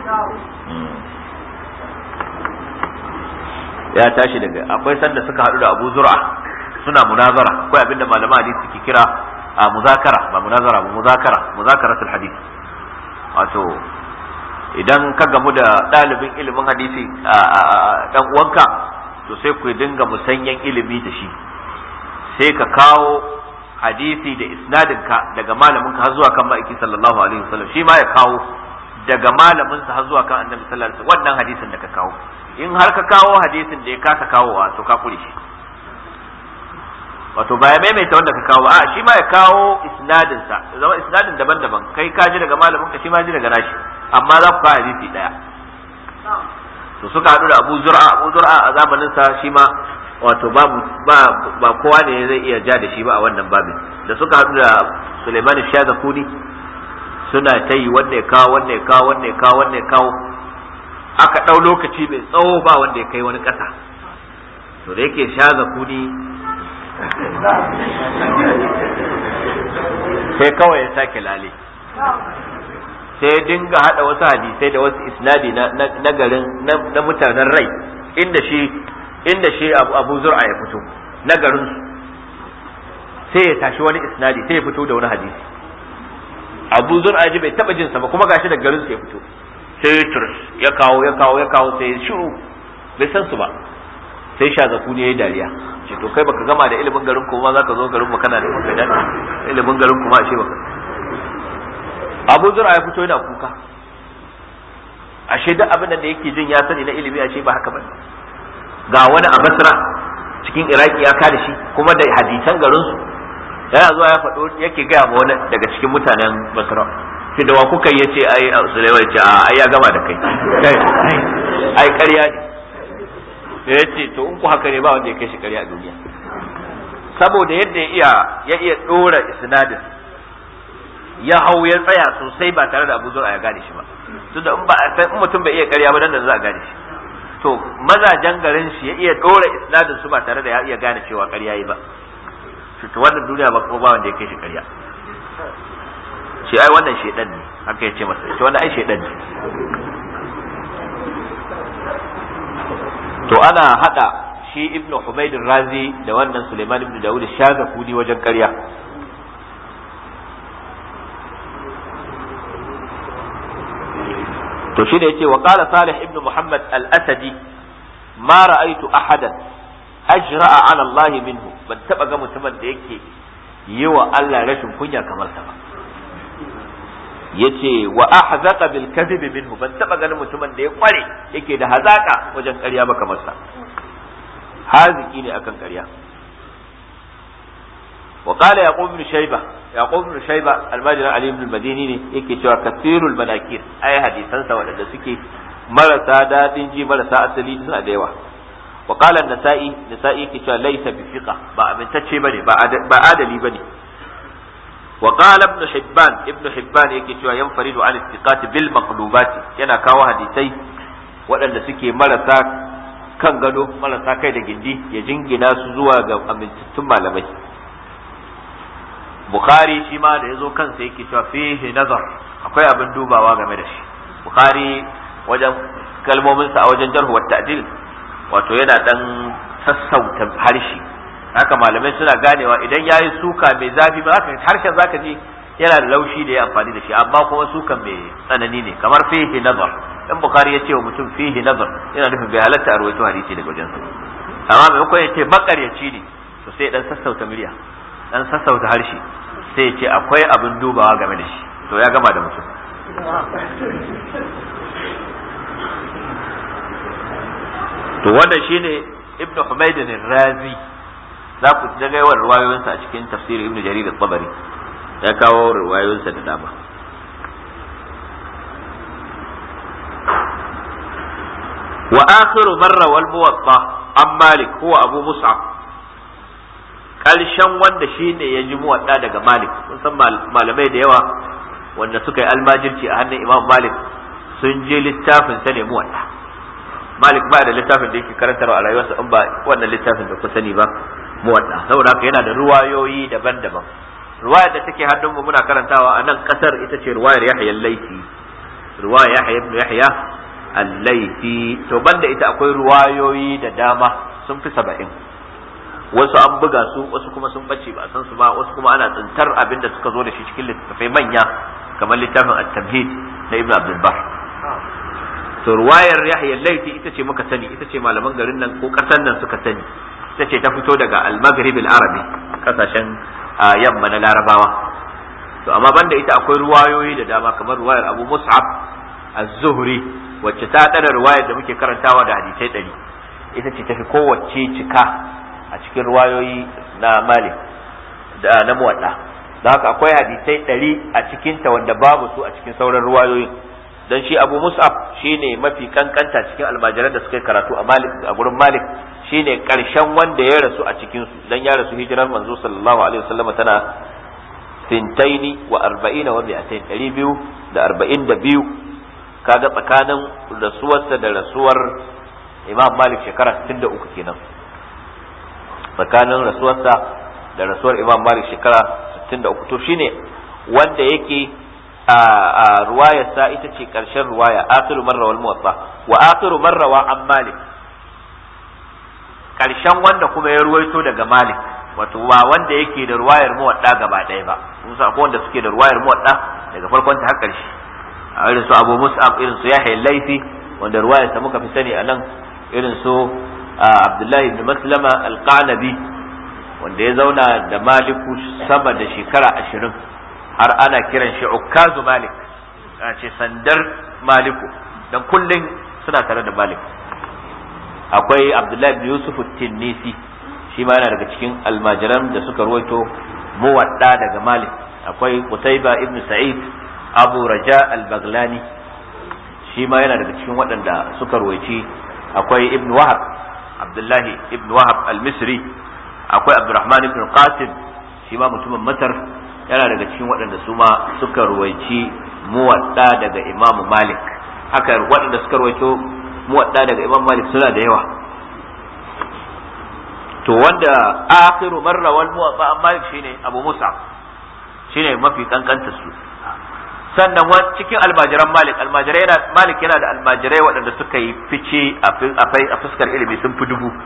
[SPEAKER 2] ya tashi daga akwai sanda suka hadu da Abu Zur'a suna munazara akwai abinda malaman hadisi suke kira a muzakara ba munazara ba muzakara muzakaratul hadith wato idan ka gamu da ɗalibin ilimin hadisi a dan uwanka to sai ku dinga musanyen ilimi da shi sai ka kawo hadisi da isnadin ka daga malamin ka har zuwa kan ma'aiki sallallahu alaihi wasallam shi ma ya kawo daga malamin sa har zuwa kan annabi sallallahu alaihi wasallam wannan hadisin da ka kawo in har ka kawo hadisin da ya kasa kawowa to ka kure shi wato ba ya maimaita wanda ka kawo a shi ma ya kawo isnadin sa zama isnadin daban-daban kai ka ji daga malamin ka shi ma ji daga nashi amma za ku kawo hadisi daya to suka haɗu da Abu Zur'a Abu Zur'a a zamanin sa shi ma wato babu ba ba kowa ne zai iya ja da shi ba a wannan babin da suka haɗu da Sulaiman Shazakuni suna ta yi wanda ya kawo wanda ya kawo wanda ya kawo wanda ya kawo aka ɗau lokaci mai tsawo ba wanda ya kai wani ƙasa to da yake Shazakuni sai kawai ya sake lale sai ya dinga hada wasu hadisai da wasu isnadi na garin na mutanen rai inda shi inda shi abu zur'a ya fito na garin su sai ya tashi wani isnadi sai ya fito da wani hadisi abu zur'a ji bai taba jinsa ba kuma gashi da garin su ya fito sai ya turus ya kawo ya kawo ya kawo sai ya shiru bai san su ba sai shazaku ne ya yi dariya ce to kai baka gama da ilimin garin kuma zaka zo garin mu kana da ilimin garin kuma ashe baka Abu Zura ya fito yana kuka ashe duk abin da yake jin ya sani na ilimi ashe ba haka bane ga wani a Basra cikin Iraki ya kada shi kuma da hadisan garin su yana zuwa ya faɗo yake gaya ma wani daga cikin mutanen Basra sai da wa kuka yace ai Sulaiman ya ce a ai ya gama da kai ai ƙarya ne ya ce to in ku haka ne ba wanda ya kai shi ƙarya a duniya saboda yadda ya iya ya iya dora isnadin ya hau ya tsaya sosai ba tare da Abu Zur'a ya gane shi ba tunda in ba in mutum bai iya ƙarya ba dan da za a gane shi to mazajen garin shi ya iya dora isnadin su ba tare da ya iya gane cewa ƙarya yi ba to wannan duniya ba kuma ba wanda ya kai shi ƙarya shi ai wannan shedan ne haka ya ce masa shi wannan ai shedan ne to ana hada shi ibn Humayd razi da wannan Suleiman ibn Dawud Shazakuni wajen ƙarya to shi da yace wa qala Salih ibn Muhammad al-Asadi ma ra'aytu ahadan ajra'a 'ala Allah minhu ban taba ga mutumin da yake yi wa Allah rashin kunya kamar sa ba yace wa ahzaqa bil kadhib minhu ban taba ganin mutumin da ya kware yake da hazaka wajen ƙarya ba kamar sa haziki ne akan ƙarya wa qala yaqub ibn shayba yaqub ibn shayba almajiran ali ibn madini ne yake cewa kasirul manakir ai hadisansa waɗanda suke marasa dadin ji marasa asali suna da yawa wa qala an-nasa'i nasa'i yake cewa laysa bi fiqa ba amintacce bane ba adali bane wa qala ibn hibban ibn hibban yake cewa yanfaridu an istiqat bil maqlubat yana kawo hadisai waɗanda suke marasa kan gado marasa kai da gindi ya jingina su zuwa ga amintattun malamai bukhari shi ma da ya zo kansa yake cewa fihi nazar akwai abin dubawa game da shi bukhari wajen kalmominsa a wajen jarhu wa ta'dil wato yana dan sassauta harshe haka malamai suna ganewa idan yayi suka mai zafi ba haka harshen zaka ji yana da laushi da ya amfani da shi amma kuma sukan mai tsanani ne kamar fihi nazar dan bukhari ya ce wa mutum fihi nazar yana nufin bai halatta a rawaito hadisi daga wajen sa amma maimakon ya ce makaryaci ne to sai dan sassauta murya dan sassauta harshe sai ya ce akwai abin dubawa game da shi to ya gama da mutum to wanda shine ibnu humayd razi za ku ga yawan ruwayoyinsa a cikin tafsirin ibnu jarir al-tabari ya kawo ruwayoyinsa da dama wa akhiru marra wal muwatta an malik huwa abu mus'ab karshen wanda shine ya ji muwadda daga malik mun san malamai da yawa wanda suka yi almajirci a hannun imam malik sun je littafin sa ne muwadda malik ba da littafin da yake karantarwa a rayuwarsa in ba wannan littafin da ku sani ba muwadda saboda haka yana da ruwayoyi daban-daban ruwayar da take hannunmu muna karantawa a nan kasar ita ce ruwayar yahya al-laifi ruwayar yahya ibn yahya al-laifi to banda ita akwai ruwayoyi da dama sun fi saba'in wasu an buga su wasu kuma sun bace ba a san su ba wasu kuma ana tsintar abin da suka zo da shi cikin littattafai manya kamar littafin at-tamhid na ibn abdul bar to ruwayar yahya al-laifi ita ce muka sani ita ce malaman garin nan ko kasan nan suka sani ita ce ta fito daga al-maghrib al-arabi kasashen yamma na larabawa to amma banda ita akwai ruwayoyi da dama kamar ruwayar abu mus'ab az-zuhri wacce ta dana ruwayar da muke karantawa da hadisai ɗari ita ce tafi kowace cika a cikin ruwayoyi na malik da na muwadda da haka akwai hadisai ɗari a cikinta wanda babu su a cikin sauran ruwayoyin dan shi abu mus'ab shine mafi kankanta cikin almajiran da suka karatu a malik a gurin malik shine karshen wanda ya rasu a cikin su dan ya rasu hijirar manzo sallallahu alaihi wasallam tana sintaini wa arba'ina wa mi'atain ɗari biyu da arba'in da biyu kaga tsakanin rasuwarsa da rasuwar imam malik shekara 63 kenan tsakanin rasuwarsa da rasuwar imam malik shekara 63 to shine wanda yake a ruwayarsa ita ce karshen ruwaya akhiru marra wal muwatta wa akhiru marra wa an malik karshen wanda kuma ya ruwaito daga malik wato ba wanda yake da ruwayar muwadda gaba ɗaya ba musa akwai wanda suke da ruwayar muwadda daga farkon ta har karshe a irin su abu mus'ab irin su yahya laifi wanda ruwayar ta muka fi sani a nan irin su abdullahi ibn maslama alqanabi wanda ya zauna da maliku sama da shekara ashirin har ana kiran shi ukkazu malik a ce sandar maliku dan kullum suna tare da malik akwai abdullahi ibn yusuf tinnisi shi ma yana daga cikin almajiran da suka ruwaito muwadda daga malik akwai qutayba ibn sa'id abu raja al-baglani shi ma yana daga cikin waɗanda suka ruwaici akwai ibn wahab abdullahi ibn wahab al-misri akwai abdurrahman ibn qasim shi ma mutumin masar yana daga cikin waɗanda su ma suka ruwaici muwadda daga imamu malik haka waɗanda suka ruwaito muwadda daga imam malik suna da yawa to wanda akhiru marra wal muwadda an malik shine abu musa shine mafi kankanta su sannan cikin almajiran malik almajirai yana malik yana da almajirai waɗanda suka yi fice a fuskar ilimi sun fi dubu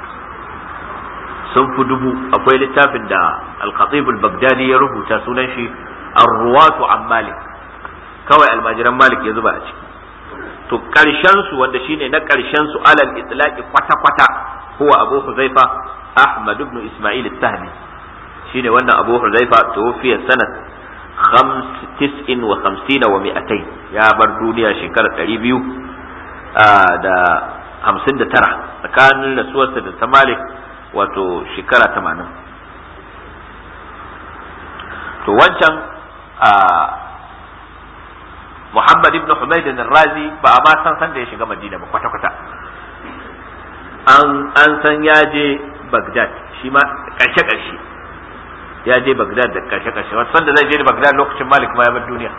[SPEAKER 2] sun fi dubu akwai littafin da al-khatib al-baghdadi ya rubuta sunan shi ar-ruwatu an malik kawai almajiran malik ya zuba a ciki to karshen su wanda shine na karshen su alal itlaqi kwata kwata huwa abu huzaifa ahmad ibn isma'il as-sahmi shine wannan abu huzaifa tuwfiya sanat khams tis'in wa khamsina wa mi'atain ya bar duniya shekarar ɗari biyu da hamsin da tara tsakanin rasuwarsa da ta malik wato shekara tamanin to wancan Muhammad ibn Humayd al-Razi ba a ma san san da ya shiga Madina ba kwata kwata an an san ya je Baghdad shi ma karshe karshe ya je Baghdad da karshe karshe wasu sanda zai je Baghdad lokacin Malik ma ya bar duniya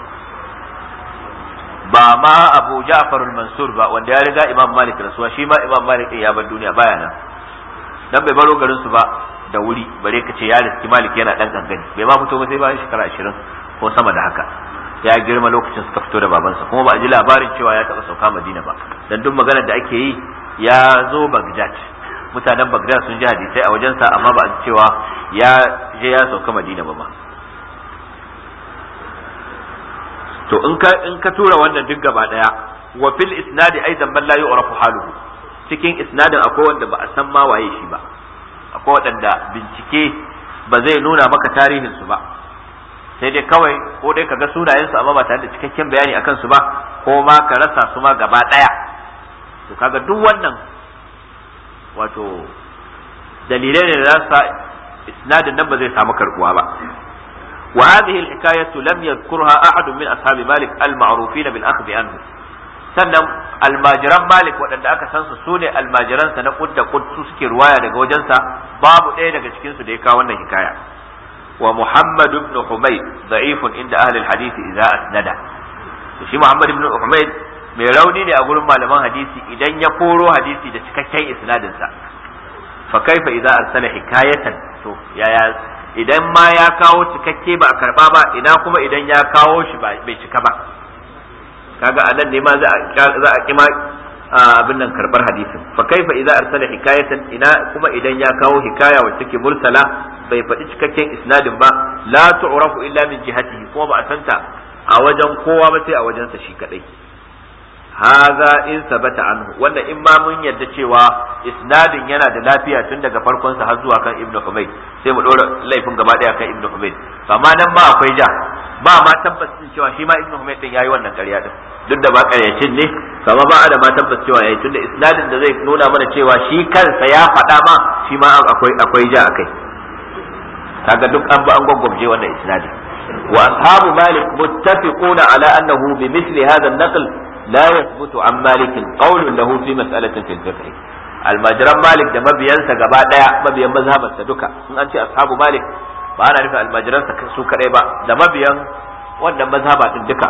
[SPEAKER 2] ba ma Abu Ja'far al-Mansur ba wanda ya riga Imam Malik rasuwa shi ma Imam Malik ya bar duniya baya nan dan bai baro garin su ba da wuri bare ka ce ya riski Malik yana dan kankani bai ma fito ba sai bayan shekara 20 ko sama da haka ya girma lokacin suka fito da babansa kuma ba a ji labarin cewa ya taba sauka Madina ba dan duk maganar da ake yi ya zo Baghdad mutanen Baghdad sun ji hadisai a wajensa amma ba a ji cewa ya je ya sauka Madina ba ma to in ka in ka tura wannan duk gaba daya wa fil isnadi aidan man la yu'rafu haluhu cikin isnadin akwai wanda ba a san ma waye shi ba akwai waɗanda bincike ba zai nuna maka tarihin su ba sai dai kawai ko dai ka ga sunayensu amma ba tare da cikakken bayani akan su ba ko ma ka rasa su ma gaba daya to kaga duk wannan wato dalilai ne da za su isnadin nan ba zai samu karbuwa ba وهذه الحكاية لم يذكرها أحد من أصحاب مالك المعروفين بالأخذ عنه sannan almajiran malik waɗanda aka san su sune almajiransa na kud da kud su suke ruwaya daga wajensa babu ɗaya daga cikin su da ya kawo wannan hikaya wa muhammad ibn humayd da'ifun inda ahli alhadith idza asnada shi muhammad ibn humayd mai rauni ne a gurin malaman hadisi idan ya koro hadisi da cikakken isnadin sa fa kaifa idza arsala hikayatan to yaya idan ma ya kawo cikakke ba a karba ba ina kuma idan ya kawo shi bai cika ba kaga anan ne ma za a kima abin nan karbar hadisin fa kaifa idza arsala hikayatan ina kuma idan ya kawo hikaya wacce take mursala bai faɗi cikakken isnadin ba la tu'rafu illa min jihatihi kuma ba a santa a wajen kowa ba sai a wajensa shi kadai haza in sabata anhu wanda in ma mun yadda cewa isnadin yana da lafiya tun daga farkon sa har zuwa kan ibnu humayd sai mu dora laifin gaba daya kan ibnu humayd amma nan ba akwai ja ba ma tabbacin cewa shi ma ibnu humayd din yayi wannan ƙarya din duk da ba ƙaryacin ne kama ba da ma tabbas cewa yayi tunda isnadin da zai nuna mana cewa shi kansa ya faɗa ma shi ma akwai akwai ja akai kaga duk an ba an gwaggwabje wannan isnadin wa ashabu malik muttafiquna ala annahu bi misli hadha an-naql لا يثبت عن مالك قول له في مسألة في الفقه المجرم مالك ده مبيانسا gaba daya mabiyan mazhabarsa duka in an ce ashabu malik ba ana nufin almajiransa su kadai ba da mabiyan wannan mazhaba din duka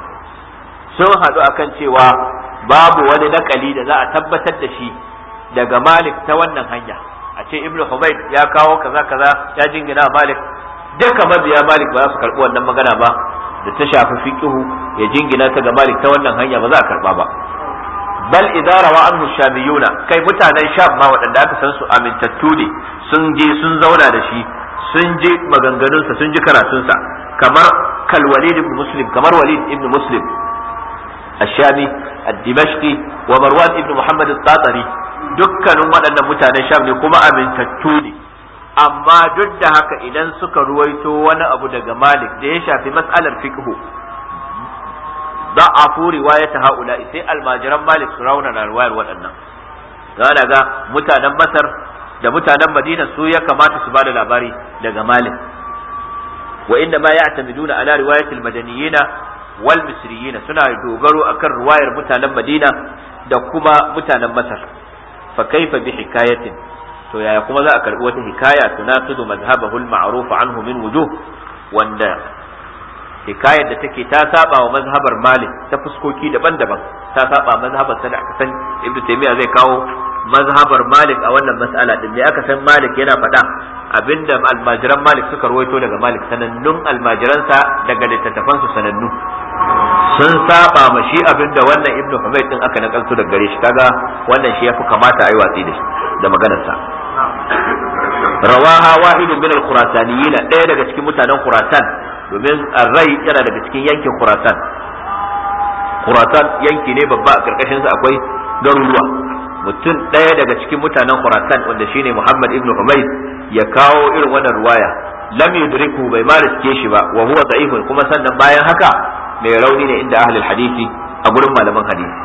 [SPEAKER 2] sun haɗu akan cewa babu wani nakali da za a tabbatar da shi daga malik ta wannan hanya a ce ibnu humayd ya kawo kaza kaza ya jingina malik duka mabiya malik ba za su karɓi wannan magana ba da ta shafi fiqhu ya jingina ta ga Malik ta wannan hanya ba za a karba ba bal idza rawa anhu shamiyuna kai mutanen sham ma waɗanda aka san su amintattu ne sun je sun zauna da shi sun je maganganunsa sun ji karatunsa kamar kal walid ibn muslim kamar walid ibn muslim الشامي الدمشقي ومروان ابن محمد الطاطري dukkanin waɗannan mutanen sham ne kuma amintattu ne amma duk da haka idan suka ruwaito wani abu daga malik da ya shafi mas'alar fiqhu za a fu riwayata haula sai almajiran malik su rauna na riwayar waɗannan ga ga mutanen masar da mutanen madina su ya kamata su bada labari daga malik wa inda ma ya'tamiduna ala riwayatil madaniyina wal misriyina suna dogaro akan riwayar mutanen madina da kuma mutanen masar fa kaifa bi hikayatin to yaya kuma za a karbi wata hikaya tunaqidu madhhabahu al-ma'ruf anhu min wujuh wanda hikayar da take ta saba wa mazhabar Malik ta fuskoki daban-daban ta saba mazhabar sa da aka san Ibn Taymiyyah zai kawo mazhabar Malik a wannan mas'ala din me aka san Malik yana faɗa abinda almajiran Malik suka rawaito daga Malik sanannun almajiransa daga littattafan su sanannu sun saba ma shi abinda wannan Ibn Humayd din aka nakalto daga gare shi kaga wannan shi yafi kamata a yi watsi da shi da maganarsa rawaha wahidun min al-khurasaniyyin ɗaya daga cikin mutanen khurasan domin rai yana daga cikin yankin khurasan khurasan yanki ne babba a karkashin sa akwai garuruwa mutum ɗaya daga cikin mutanen khurasan wanda shine muhammad ibn humayd ya kawo irin wannan ruwaya lam yudriku bai ma riske shi ba wa huwa da'ifun kuma sannan bayan haka mai rauni ne inda ahlul hadisi a gurin malaman hadisi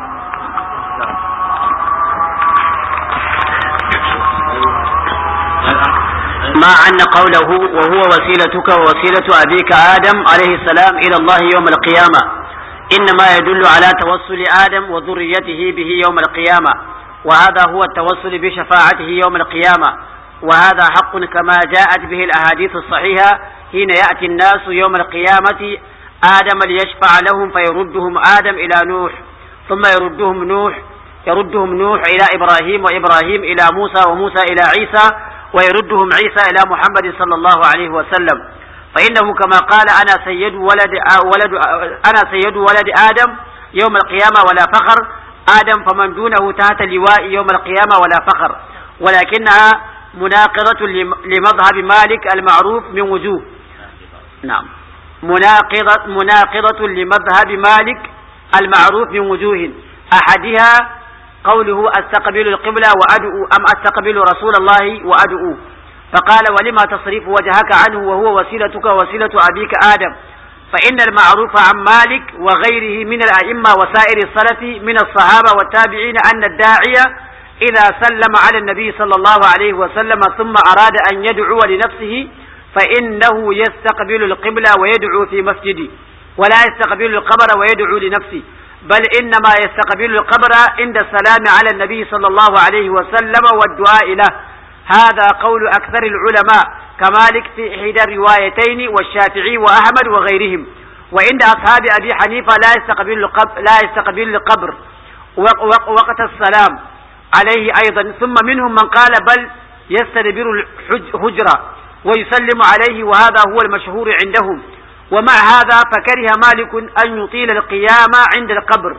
[SPEAKER 1] مع أن قوله وهو وسيلتك ووسيلة أبيك آدم عليه السلام إلى الله يوم القيامة إنما يدل على توسل آدم وذريته به يوم القيامة وهذا هو التوسل بشفاعته يوم القيامة وهذا حق كما جاءت به الأحاديث الصحيحة حين يأتي الناس يوم القيامة آدم ليشفع لهم فيردهم آدم إلى نوح ثم يردهم نوح يردهم نوح إلى إبراهيم وإبراهيم إلى موسى وموسى إلى عيسى ويردهم عيسى إلى محمد صلى الله عليه وسلم فإنه كما قال أنا سيد ولد ولد أنا سيد ولد آدم يوم القيامة ولا فخر آدم فمن دونه تحت لواء يوم القيامة ولا فخر ولكنها مناقضة لمذهب مالك المعروف من وجوه نعم مناقضة مناقضة لمذهب مالك المعروف من وجوه أحدها قوله استقبل القبلة وأدعو أم استقبل رسول الله وأدعو فقال ولما تصرف وجهك عنه وهو وسيلتك وسيلة أبيك آدم فإن المعروف عن مالك وغيره من الأئمة وسائر السلف من الصحابة والتابعين أن الداعية إذا سلم على النبي صلى الله عليه وسلم ثم أراد أن يدعو لنفسه فإنه يستقبل القبلة ويدعو في مسجده ولا يستقبل القبر ويدعو لنفسه بل إنما يستقبل القبر عند السلام على النبي صلى الله عليه وسلم والدعاء له هذا قول أكثر العلماء كمالك في إحدى الروايتين والشافعي وأحمد وغيرهم وعند أصحاب أبي حنيفة لا يستقبل القبر, لا يستقبل القبر وقت السلام عليه أيضا ثم منهم من قال بل يستدبر الحجرة ويسلم عليه وهذا هو المشهور عندهم ومع هذا فكره مالك أن يطيل القيام عند القبر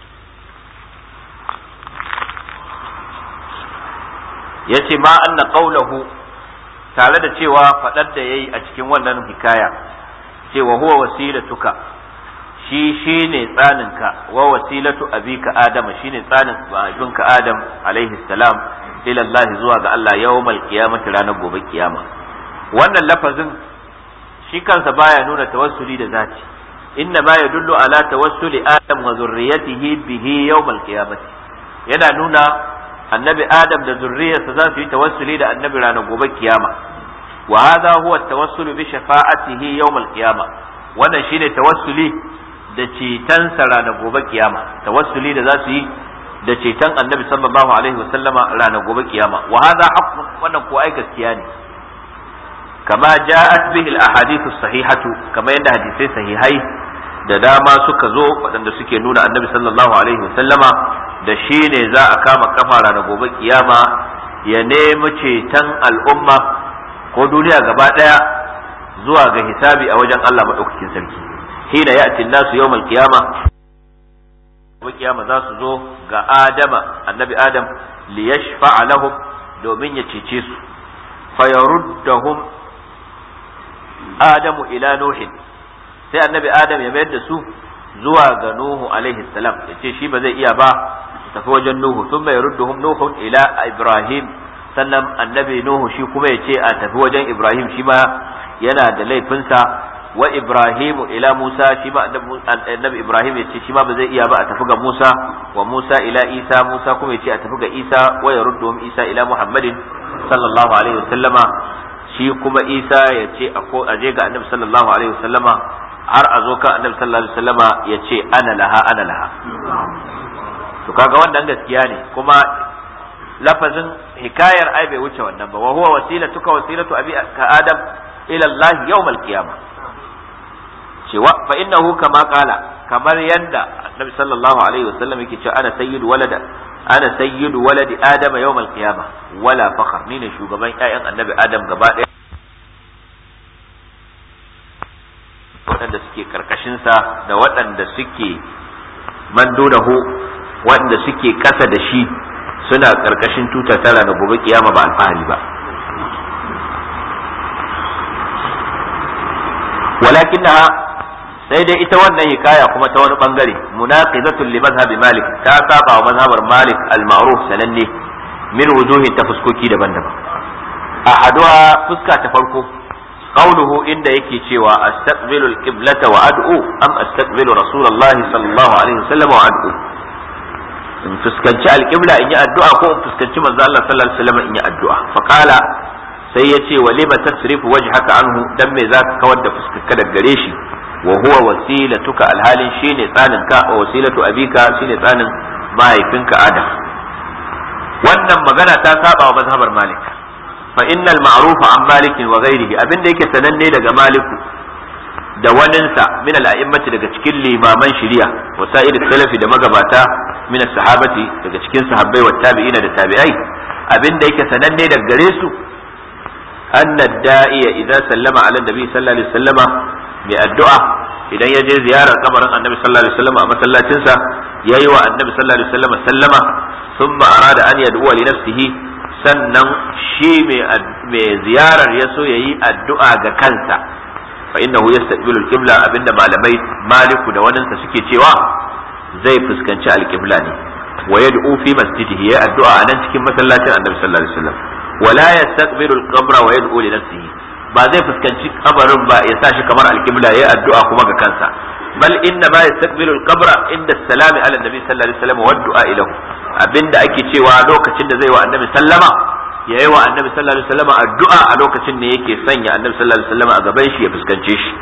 [SPEAKER 2] yace ma anna qawluhu tare da cewa fadar da yayi a cikin wannan hikaya cewa huwa wasilatuka shi shine tsaninka wa wasilatu abika adama shine tsanin abinka adam alaihi salam ila Allah zuwa ga Allah yawmal qiyamati ranar gobe kiyama wannan lafazin shi kansa baya nuna tawassuli da zati inna ma yadullu ala tawassuli adam wa zurriyatihi bihi yawmal qiyamati yana nuna annabi adam da zurriyarsa za su yi tawassuli da annabi ranar gobe kiyama wa hadha huwa tawassulu bi shafa'atihi yawmal qiyama wannan shine tawassuli da cetonsa ranar gobe kiyama tawassuli da za su yi da ceton annabi sallallahu alaihi wa sallama ranar gobe kiyama wa hadha haqqun wannan ko ai gaskiya ne kama ja'at bihi al-ahadith as-sahihatu kama yadda hadisai sahihai da dama suka zo waɗanda suke nuna annabi sallallahu alaihi wa sallama da shi ne za a kama kafa ranar gobe kiyama ya nemi ceton al'umma ko duniya gaba ɗaya zuwa ga hisabi a wajen Allah maɗaukakin sarki hina ya'ti nasu yawmal qiyama gobe kiyama za su zo ga Adama annabi Adam li yashfa'a lahum domin ya cece su fayaruddahum Adamu ila Nuhin sai annabi Adam ya mayar da su zuwa ga Nuhu alaihi salam ya ce shi ba zai iya ba tafi wajen Nuhu sun bai rudduhum Nuhun ila Ibrahim sannan annabi Nuhu shi kuma ya ce a tafi wajen Ibrahim shi ma yana da laifinsa wa Ibrahim ila Musa shi ma annabi Ibrahim ya ce shi ma ba zai iya ba a tafi ga Musa wa Musa ila Isa Musa kuma ya ce a tafi ga Isa wa ya rudduhum Isa ila Muhammadin sallallahu alaihi wasallama shi kuma Isa ya ce a je ga annabi sallallahu alaihi wasallama har a zo kan annabi sallallahu alaihi wasallama ya ce ana laha ana laha to kaga wannan gaskiya ne kuma lafazin hikayar ai bai wuce wannan ba wa huwa wasilatuka wasilatu abi ka adam ila Allah yawmal qiyamah cewa fa innahu kama qala kamar yanda annabi sallallahu alaihi wasallam yake cewa ana sayyidu walada ana sayyidu waladi adama yawmal qiyamah wala fakhr ni ne shugaban ƴaƴan annabi adam gaba ɗaya waɗanda suke karkashinsa da waɗanda suke mandunahu waɗanda suke ƙasa da shi suna ƙarƙashin tutar tara da gobe kiyama ba alfahari ba walakin sai dai ita wannan hikaya kuma ta wani bangare munaqizatul li mazhabi malik ta saba wa mazhabar malik al-ma'ruf sananne min wujuhin ta fuskoki daban-daban ahaduha fuska ta farko qawluhu inda yake cewa astaqbilu al-qiblata wa ad'u am astaqbilu rasulullahi sallallahu alaihi wasallam wa ad'u in fuskanci alƙibla in yi addu'a ko in fuskanci manzo Allah sallallahu alaihi wasallam in yi addu'a fa qala sai ya ce walima tasrifu wajhaka anhu dan me zaka kawar da fuskarka daga gare shi wa huwa wasilatuka alhalin shine tsanin ka wa wasilatu abika shine tsanin mahaifinka adam wannan magana ta saba wa mazhabar malik fa innal ma'rufa an malik wa ghairihi abinda yake sananne daga maliku da waninsa min al-a'immati daga cikin limaman shari'a wa sa'id salafi da magabata min sahabati daga cikin sahabbai wa tabi'ina da tabi'ai abinda yake sananne daga gare su anna da'iya idza sallama ala nabi sallallahu alaihi wasallama mai addu'a idan ya je ziyarar kabarin annabi sallallahu alaihi wasallam a masallacinsa yayi wa annabi sallallahu alaihi wasallam sallama thumma arada an yad'u li nafsihi sannan shi mai ziyarar ya so yayi addu'a ga kansa fa innahu yastaqbilu al-qibla abinda malamai maliku da waninsa suke cewa zai fuskanci al-qibla ne wa yad'u fi masjidihi ya addu'a a nan cikin masallacin annabi sallallahu alaihi wasallam wala yastaqbilu al-qabra wa yad'u li nafsihi ba zai fuskanci kabarin ba ya sa shi kamar alkibla ya addu'a kuma ga kansa bal inna ma yastaqbilu al-qabra inda salami ala nabi sallallahu alaihi wasallam wa du'a ilahu abinda ake cewa lokacin da zai wa annabi sallama yayi wa annabi sallallahu alaihi wasallam addu'a a lokacin ne yake sanya annabi sallallahu alaihi wasallam a gaban shi ya fuskance shi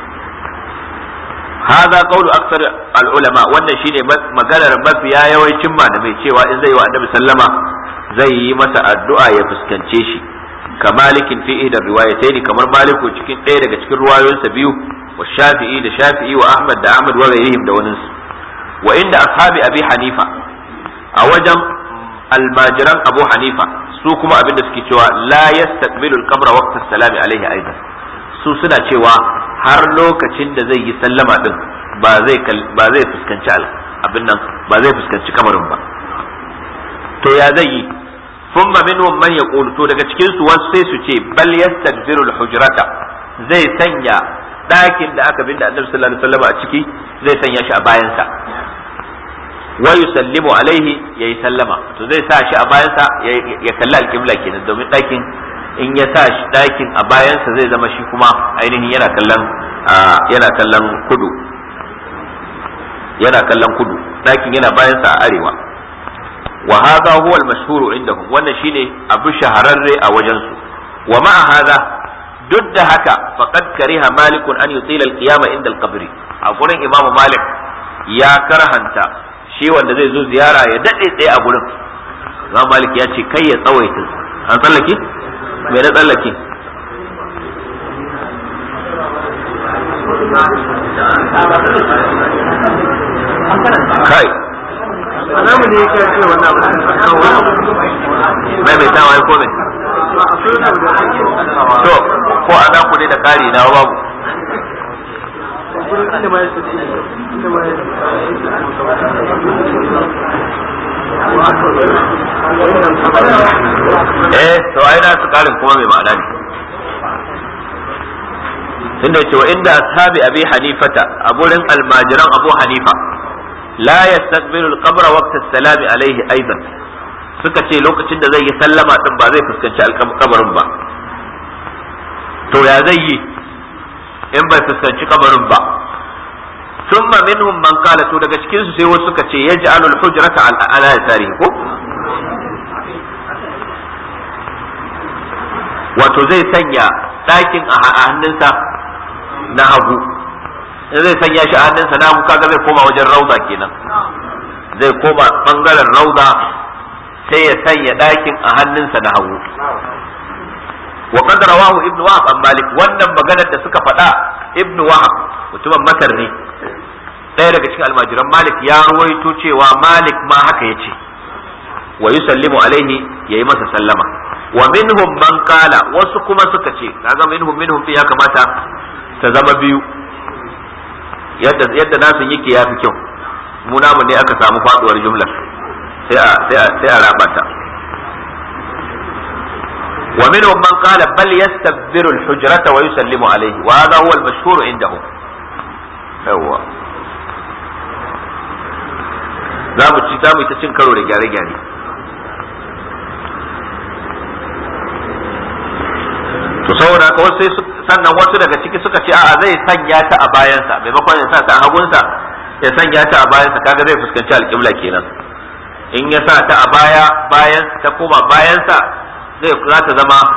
[SPEAKER 2] هذا قول أكثر العلماء wannan shine maganar mafiya yawancin malamai cewa in zai wa annabi sallama zai yi masa addu'a ya fuskance shi kamalikin fi ihda riwayatayn kamar maliku cikin ɗaya daga cikin ruwayoyinsa biyu wa shafi'i da shafi'i wa ahmad da ahmad wa ghayrihim da wani wa inda ashabi abi hanifa a wajen almajiran abu hanifa su kuma abin da suke cewa la yastaqbilu al-qabra waqta salami alaihi aidan su suna cewa har lokacin da zai yi sallama din ba zai ba zai fuskanci abin nan ba zai fuskanci kamarin ba to ya zai yi ثم منهم من يقول to daga cikin su wasu sai su ce bal yastadbiru al-hujrata zai sanya ɗakin da aka binda annabi sallallahu alaihi wasallam a ciki zai sanya shi a bayansa wa yusallimu alaihi yayi sallama to zai sa shi a bayansa ya kalli alqibla kenan domin ɗakin in ya sa shi ɗakin a bayansa zai zama shi kuma ainihin yana kallon yana kallon kudu yana kallon kudu ɗakin yana bayansa a arewa wa hadha huwa al-mashhur indahum wannan shine abu shahararre a wajen su wa ma'a hadha duk da haka faqad kariha malik an yutila al-qiyama inda al-qabr a gurin imamu malik ya karhanta shi wanda zai zo ziyara ya dade tsaye a gurin imam malik ya ce kai ya tsawaita an tsallake me na tsallake kai
[SPEAKER 3] alamu ne yake ce wannan abu
[SPEAKER 2] mai mai tawa ko mai to ko a dan ne da kari na babu eh to ai na su karin kuma mai ma'ana ne tunda yace wa inda ashabi abi hanifata a gurin almajiran abu hanifa la yastaqbilu al-qabra waqta as-salami alayhi aidan suka ce lokacin da zai yi sallama din ba zai fuskanci alkabarin ba to ya zai yi in bai fuskanci kabarin ba thumma minhum man qala to daga cikin su sai wasu suka ce yaj'alu al-hujrata ala yasarihi ko wato zai sanya ɗakin a hannunsa na hagu in zai sanya shi a hannunsa na hagu kaga zai koma wajen rauda kenan zai koma bangaren rauda sai ya sanya ɗakin a hannunsa na hagu wa qad rawahu ibn wahab an malik wannan maganar da suka faɗa ibn wahab mutumin masar ne ɗaya daga cikin almajiran malik ya ruwaito cewa malik ma haka ya ce wa yusallimu alaihi yayi masa sallama wa minhum man qala wasu kuma suka ce kaga minhum minhum ya kamata ta zama biyu yadda yadda nasu yake yafi kyau mu namu ne aka samu faduwar jumlar sai a sai a sai a raba ta wa minhum man qala bal yastabbiru al-hujrata wa yusallimu alayhi wa hadha huwa al-mashhur indahum yawa za mu ci za mu ta cin karo da gyare-gyare to saboda haka wasu sannan wasu daga ciki suka ce a'a zai sanya ta a bayansa maimakon ya sa ta a hagunsa ya sanya ta a bayansa kaga zai fuskanci alƙibla kenan in ya sa ta a baya bayan ta koma bayansa zai za ta zama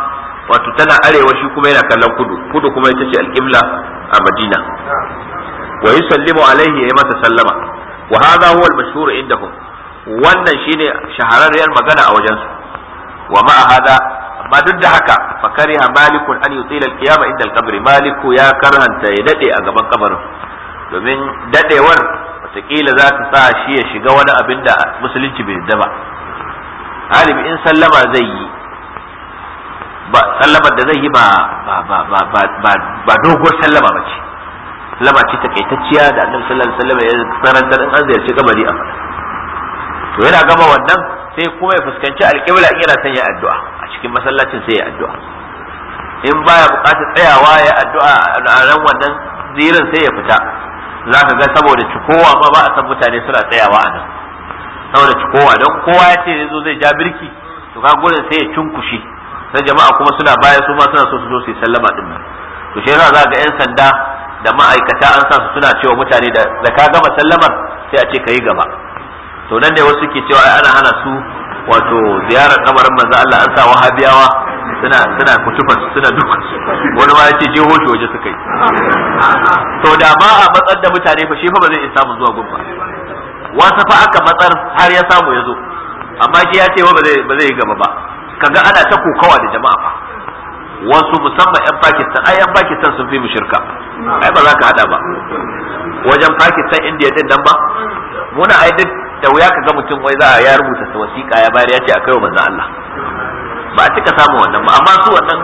[SPEAKER 2] wato tana arewa shi kuma yana kallon kudu kudu kuma ita ce alqibla a madina wa yusallimu alaihi ya masa sallama wa hadha huwa al-mashhur indahum wannan shine shahararriyar magana a wajensu wa ma'a hada amma duk da haka fa kariha malikun an yutila al-qiyama inda al-qabri maliku ya karhanta ya dade a gaban kabarin domin dadewar wataƙila za ta sa shi ya shiga wani abin da musulunci bai yarda ba galibi in sallama zai yi ba sallamar da zai yi ba ba ba ba ba ba ba doguwar sallama ba ce sallama ce takaitacciya da annabi sallallahu alaihi wasallam ya sarantar in an ziyarci kabari a faɗa to yana gama wannan sai kuma ya fuskanci alƙibla in yana son ya addu'a a cikin masallacin sai ya addu'a in baya buƙatar tsayawa ya addu'a a ran wannan zirin sai ya fita za ka ga saboda cikowa ma ba a san mutane suna tsayawa a nan saboda cikowa don kowa ya ce zai zo zai ja birki to ka gurin sai ya cunkushe sai jama'a kuma suna baya su ma suna so su zo su yi sallama din nan to shi yasa za ga yan sanda da ma'aikata an sa su suna cewa mutane da ka gama sallamar sai a ce ka yi gaba to nan ne wasu ke cewa ana hana su wato ziyarar kamarin manzo Allah an sa wahabiyawa suna suna kutufan suna duka wani ma yace je hoshi waje suka yi to da ba a matsar da mutane fa shi fa ba zai iya samu zuwa gun ba wasu fa aka matsar har ya samu ya zo amma shi ya ce ba zai ba zai yi gaba ba kaga ana ta kokawa da jama'a fa wasu musamman yan Pakistan ai yan Pakistan sun fi mu shirka ai ba za ka hada ba wajen Pakistan India din nan ba muna ai duk da wuya ka ga mutum wai za a ya rubuta ta wasiƙa ya bayar ya ce a kai wa manzo Allah ba a cika samun wannan ba amma su wannan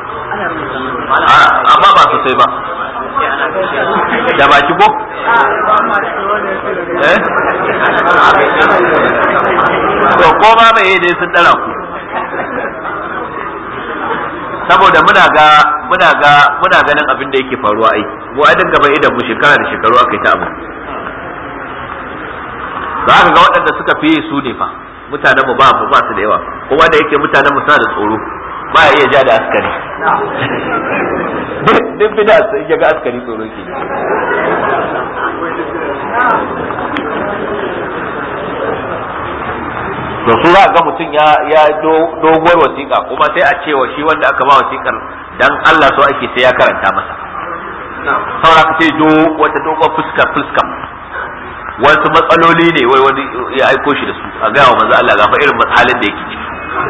[SPEAKER 2] amma ba sosai ba da baki ko eh to ko ma mai dai sun dara ku saboda muna ga muna ga muna ganin abin da yake faruwa ai mu a dinga bai idan mu shekara da shekaru aka yi ta abu za ka ga waɗanda suka fi su ne fa mutanen mu ba ba su da yawa kuma da yake mutanen mu suna da tsoro ba ya iya ja da askari duk bida sai ya ga askari tsoro ke to su za ga mutum ya ya doguwar wasiƙa kuma sai a cewa shi wanda aka ba wasiƙar dan Allah so ake sai ya karanta masa saura ka ce do wata doguwar fuska fuska wasu matsaloli ne wai wani ya aiko shi da su a gaya wa manzo Allah ga fa irin halin da yake ciki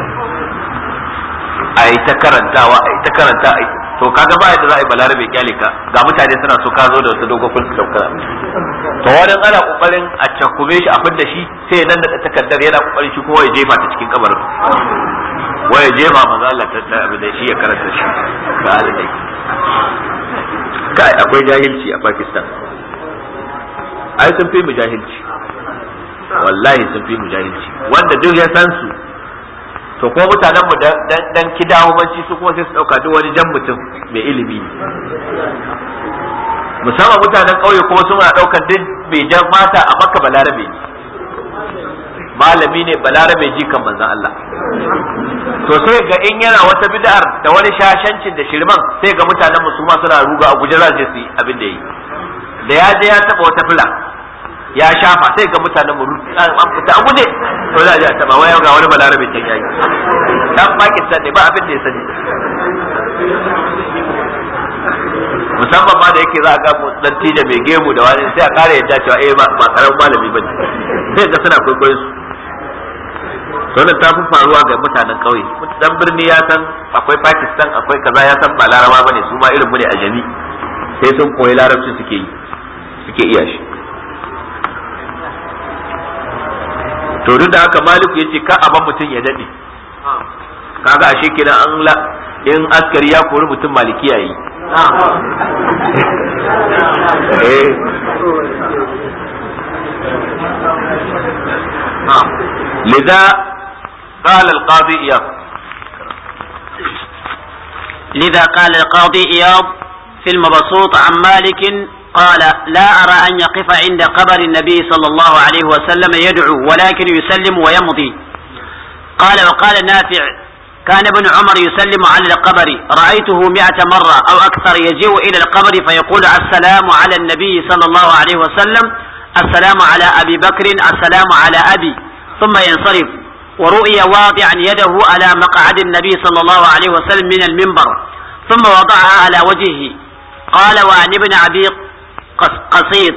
[SPEAKER 2] a yi ta karantawa a yi ta karanta a to kaga ba yadda za a yi balarabe kyale ka ga mutane suna so ka zo da wata dogon fulka saukar to wani ana kokarin a cakume shi a fidda shi sai nan da takardar yana kokarin shi kuma ya jefa ta cikin kabarin wai ya jefa manzo Allah ta abin da shi ya karanta shi ga halin da yake kai akwai jahilci a Pakistan ai sun fi mu jahilci wallahi sun fi mu jahilci wanda duk ya san su to ko mutanen mu dan kidawomanci su kuma sai su dauka duk wani jan mutum mai ilimi musamman mutanen ƙauye kuma suna daukar duk mai jan mata a makka balarabe ne malami ne balarabe ji kan manzon Allah to sai ga in yana wata bid'ar da wani shashancin da shirman sai ga mutanen mu su ma suna ruga a guje za su yi abin da yi da ya je ya taba wata fila ya shafa sai ga mutanen mu an fita a guje to za a je a taba waya ga wani balarabe can yayi dan Pakistan ne ba abin da ya sani musamman ma da yake za a ga dan tija mai gemu da wani sai a kare yadda cewa eh ba karamin malami bane sai ga suna kwaikwayon su to ta fi faruwa ga mutanen kauye dan birni ya san akwai Pakistan akwai kaza ya san ba laraba bane su ma irin mu ne a jami sai sun koyi larabci suke yi suke iya shi to duk da haka maliku ya ce ka aban mutum ya daɗe kaga ashe kenan an la in askari ya kori mutum maliki yayi eh لذا قال القاضي إياب
[SPEAKER 1] لذا قال القاضي إياب في المبسوط عن مالك قال لا أرى أن يقف عند قبر النبي صلى الله عليه وسلم يدعو ولكن يسلم ويمضي قال وقال نافع كان ابن عمر يسلم على القبر رأيته مئة مرة أو أكثر يجيء إلى القبر فيقول السلام على النبي صلى الله عليه وسلم السلام على أبي بكر السلام على أبي ثم ينصرف ورؤي واضعا يده على مقعد النبي صلى الله عليه وسلم من المنبر ثم وضعها على وجهه قال وعن ابن أبي قصيد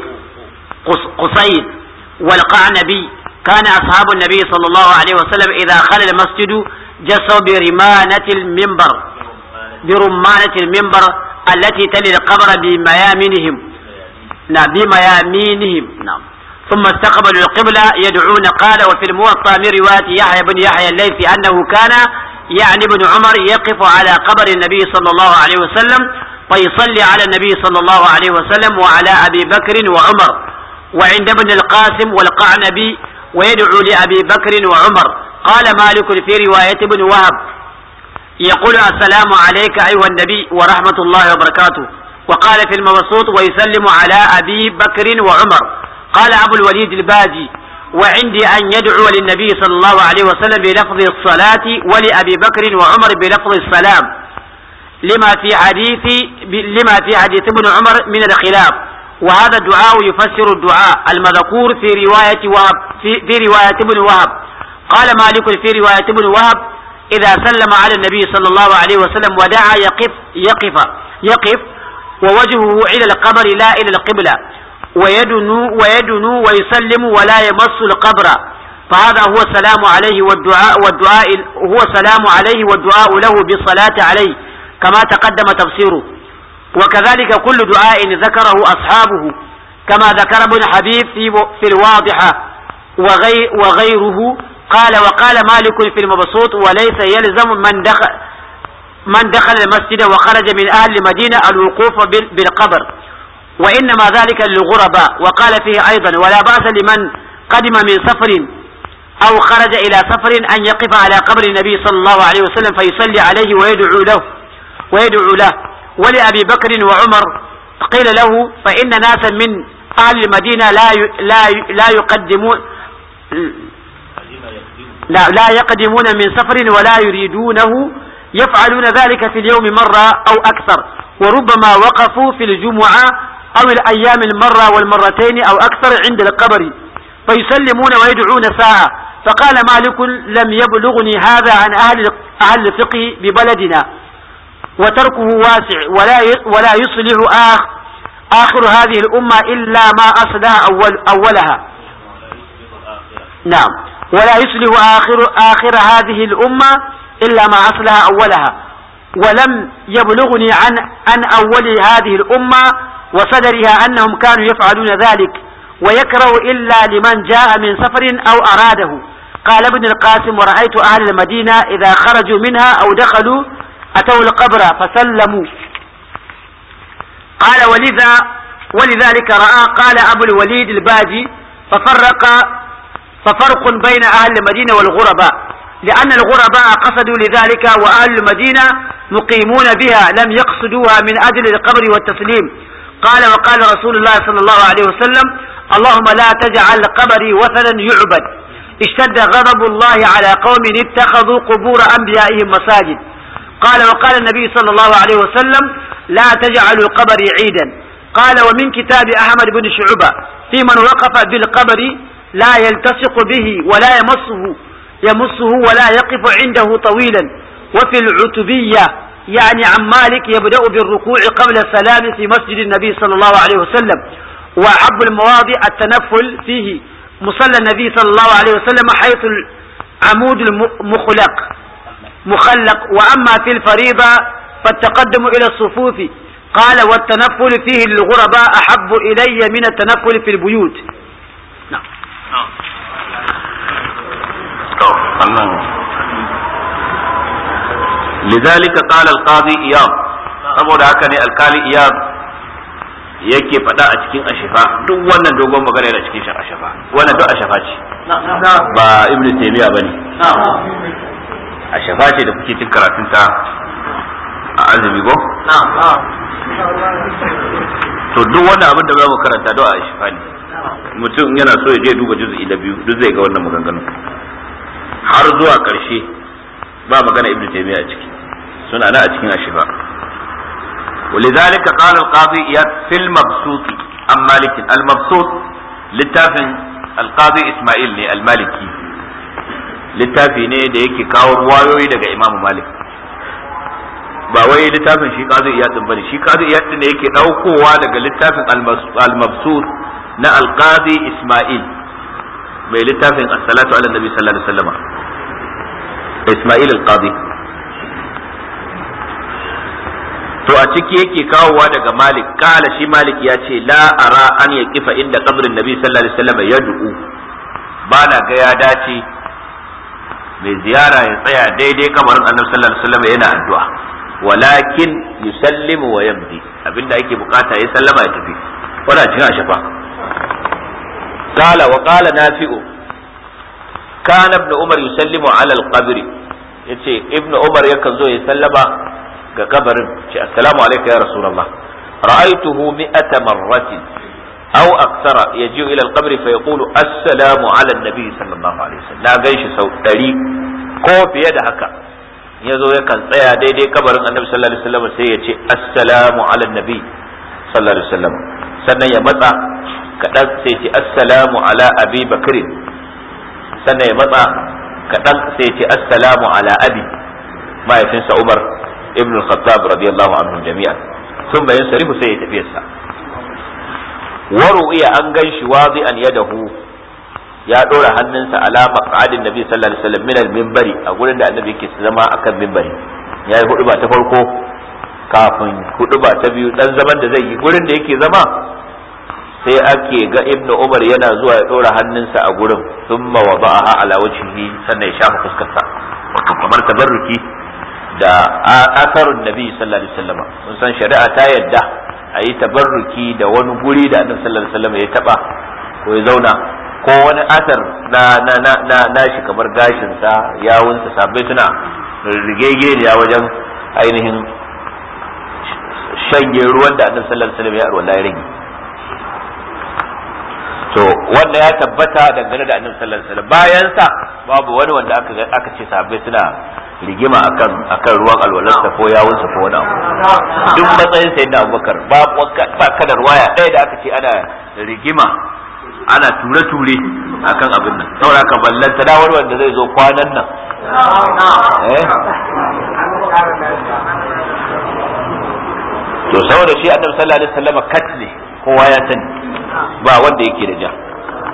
[SPEAKER 1] قصيد والقعنبي كان أصحاب النبي صلى الله عليه وسلم إذا خل المسجد جسوا برمانة المنبر برمانة المنبر التي تلي القبر بميامنهم نعم بميامينهم نعم ثم استقبلوا القبلة يدعون قال وفي الموطأ من رواية يحيى بن يحيى الليثي أنه كان يعني ابن عمر يقف على قبر النبي صلى الله عليه وسلم فيصلي على النبي صلى الله عليه وسلم وعلى أبي بكر وعمر وعند ابن القاسم والقعنبي ويدعو لأبي بكر وعمر قال مالك في رواية ابن وهب يقول السلام عليك أيها النبي ورحمة الله وبركاته وقال في المبسوط ويسلم على أبي بكر وعمر قال أبو الوليد الباجي وعندي أن يدعو للنبي صلى الله عليه وسلم بلفظ الصلاة ولأبي بكر وعمر بلفظ السلام لما في حديث لما في حديث ابن عمر من الخلاف وهذا الدعاء يفسر الدعاء المذكور في رواية وهب في, في رواية ابن وهب قال مالك في رواية ابن وهب إذا سلم على النبي صلى الله عليه وسلم ودعا يقف يقف يقف ووجهه إلى القبر لا إلى القبلة ويدنو ويدنو ويسلم ولا يمس القبر فهذا هو السلام عليه والدعاء والدعاء هو السلام عليه والدعاء له بالصلاة عليه كما تقدم تفسيره وكذلك كل دعاء ذكره أصحابه كما ذكر ابن حبيب في في الواضحة وغي وغيره قال وقال مالك في المبسوط وليس يلزم من دخل من دخل المسجد وخرج من أهل المدينة الوقوف بالقبر وإنما ذلك للغرباء وقال فيه أيضا ولا بأس لمن قدم من سفر أو خرج إلى سفر أن يقف على قبر النبي صلى الله عليه وسلم فيصلي عليه ويدعو له ويدعو له ولأبي بكر وعمر قيل له فإن ناسا من أهل المدينة لا لا لا يقدمون لا لا يقدمون من سفر ولا يريدونه يفعلون ذلك في اليوم مرة أو أكثر وربما وقفوا في الجمعة أو الأيام المرة والمرتين أو أكثر عند القبر فيسلمون ويدعون ساعة فقال مالك لم يبلغني هذا عن أهل أهل الفقه ببلدنا وتركه واسع ولا ولا يصلح آخ آخر هذه الأمة إلا ما أصلها أول أولها نعم ولا يصلح آخر آخر هذه الأمة إلا ما أصلها أولها ولم يبلغني عن عن أول هذه الأمة وصدرها أنهم كانوا يفعلون ذلك ويكره إلا لمن جاء من سفر أو أراده قال ابن القاسم ورأيت أهل المدينة إذا خرجوا منها أو دخلوا أتوا القبر فسلموا قال ولذا ولذلك رأى قال أبو الوليد الباجي ففرق ففرق بين أهل المدينة والغرباء لأن الغرباء قصدوا لذلك وأهل المدينة مقيمون بها لم يقصدوها من أجل القبر والتسليم قال وقال رسول الله صلى الله عليه وسلم اللهم لا تجعل قبري وثنا يعبد اشتد غضب الله على قوم اتخذوا قبور أنبيائهم مساجد قال وقال النبي صلى الله عليه وسلم لا تجعلوا قبري عيدا قال ومن كتاب أحمد بن شعبة في من وقف بالقبر لا يلتصق به ولا يمسه يمسه ولا يقف عنده طويلا وفي العتبية يعني عن مالك يبدأ بالركوع قبل السلام في مسجد النبي صلى الله عليه وسلم وأحب المواضع التنفل فيه مصلى النبي صلى الله عليه وسلم حيث العمود المخلق مخلق وأما في الفريضة فالتقدم إلى الصفوف قال والتنفل فيه للغرباء أحب إلي من التنفل في البيوت نعم
[SPEAKER 2] لذلك قال القاضي إياب saboda haka ne alkali iyab yake faɗa a cikin ashifa duk wannan dogon magana yana cikin shan ashifa wannan duk ashifa ce ba ibn taymiya bane ashifa ce da kuke cin karatun ta a azumi go to duk wannan abin da za mu karanta duk a ashifa ne mutum yana so ya je duba juz'i da biyu duk zai ga wannan maganganun har zuwa karshe ba magana ibn taymiya a ciki suna na a cikin ashifa ولذلك قال القاضي إياد في المبسوط عن مالك المبسوط للتافن القاضي إسماعيل المالكي littafi ne da yake kawo ruwayoyi daga imamu malik ba wai littafin shi kazu iyadin bane shi kazu iyadin ne yake daukowa daga littafin al-mabsut na al-qadi isma'il mai littafin as-salatu ala nabi sallallahu alaihi wasallam isma'il al-qadi to a ciki yake kawowa daga malik kala shi malik ya ce la ara an ya kifa inda kabrin nabi sallallahu alaihi wasallam ya du'u ba na ga ya dace mai ziyara ya tsaya daidai kamarin annabi sallallahu alaihi wasallam yana addu'a walakin yusallimu wa yamdi abinda ake bukata ya sallama ya tafi wala cin shafa qala wa qala nafi'u kana ibn umar yusallimu ala al-qabr yace ibn umar yakan zo ya sallama ga kabarin ce assalamu alayka ya rasulullah ra'aytuhu mi'ata marratin aw akthara yaji'u ila al-qabr fa yaqulu assalamu ala an-nabi sallallahu alaihi wasallam na ganshi sau 100 ko fiye da haka ya zo yakan tsaya daidai kabarin annabi sallallahu alaihi wasallam sai ya ce assalamu ala nabi sallallahu alaihi wasallam sannan ya matsa kaɗan sai ce assalamu ala abi bakrin sannan ya matsa kaɗan sai ce assalamu ala abi mahaifinsa umar ibn al-khattab radiyallahu anhu jami'an sun bayan sarifu sai ya tafi sa waru iya an gan shi wazi'an yadahu ya ɗora hannunsa ala maq'adin nabi sallallahu alaihi wasallam min al-minbari a gurin da annabi yake zama akan minbari yayi hudu ba ta farko kafin hudu ba ta biyu dan zaman da zai yi gurin da yake zama sai ake ga ibnu umar yana zuwa ya ɗora hannunsa a gurin thumma wada'aha ala wajhihi sannan ya shafa fuskarsa wato kamar tabarruki da asarun nabi sallallahu alaihi wasallam mun san shari'a ta yadda a yi tabarruki da wani guri da annabi sallallahu alaihi wasallam ya taba ko ya zauna ko wani asar na na na na, na shi kamar gashin sa yawun sa sabbai suna rigege ne wajen ainihin shanye ruwan da annabi sallallahu alaihi wasallam ya arwala ya rage to wanda ya tabbata dangane da annabi sallallahu alaihi wasallam bayan sa babu wani wanda aka aka ce sabbai suna rigima akan akan ruwan alwalarsa ko yawunsa ko wani abu duk matsayin sayyidina abubakar ba ba kadar waya ɗaya da aka ce ana rigima ana ture-ture akan abin nan saboda ka ballanta da wani wanda zai zo kwanan nan eh to saboda shi annabi sallallahu alaihi wasallam kat ne kowa ya sani ba wanda yake da ja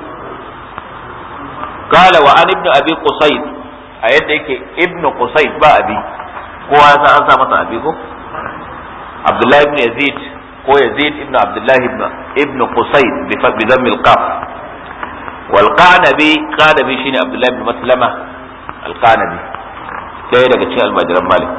[SPEAKER 2] قال وعن ابن ابي قصيد a yadda yake ibn Qusayt ba abi kowa ya san an sa masa abi ko Abdullah ibn Yazid ko Yazid ibn Abdullah ibn ibn Qusayt bi bi dhamm al-qaf wal qanabi qanabi shine Abdullah ibn Maslama al-qanabi sai daga cikin almajiran Malik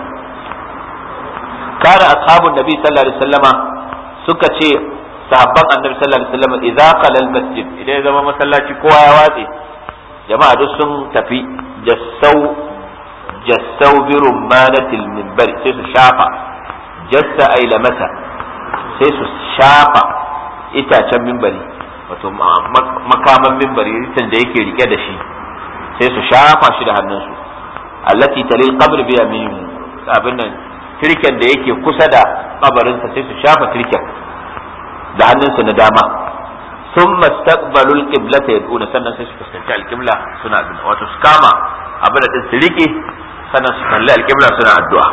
[SPEAKER 2] kana ashabun nabi sallallahu alaihi wasallama suka ce sahabban annabi sallallahu alaihi wasallam idza qala al-masjid idan ya zama masallaci kowa ya watse jama'a duk sun tafi jassau jassau bi rumanatil minbari sai su shafa jassa ay lamata sai su shafa itacen minbari wato makaman minbari ritan da yake rike da shi sai su shafa shi da hannunsu allati talil qabr bi yamin abin nan tirken da yake kusa da kabarinsa sai su shafa tirken da hannunsu na dama ثم استقبلوا القبلة يدعون سنة سيسكستنشاء القبلة سنة وتسكاما أبدا تسليكي سنة سنة القبلة سنة الدعاء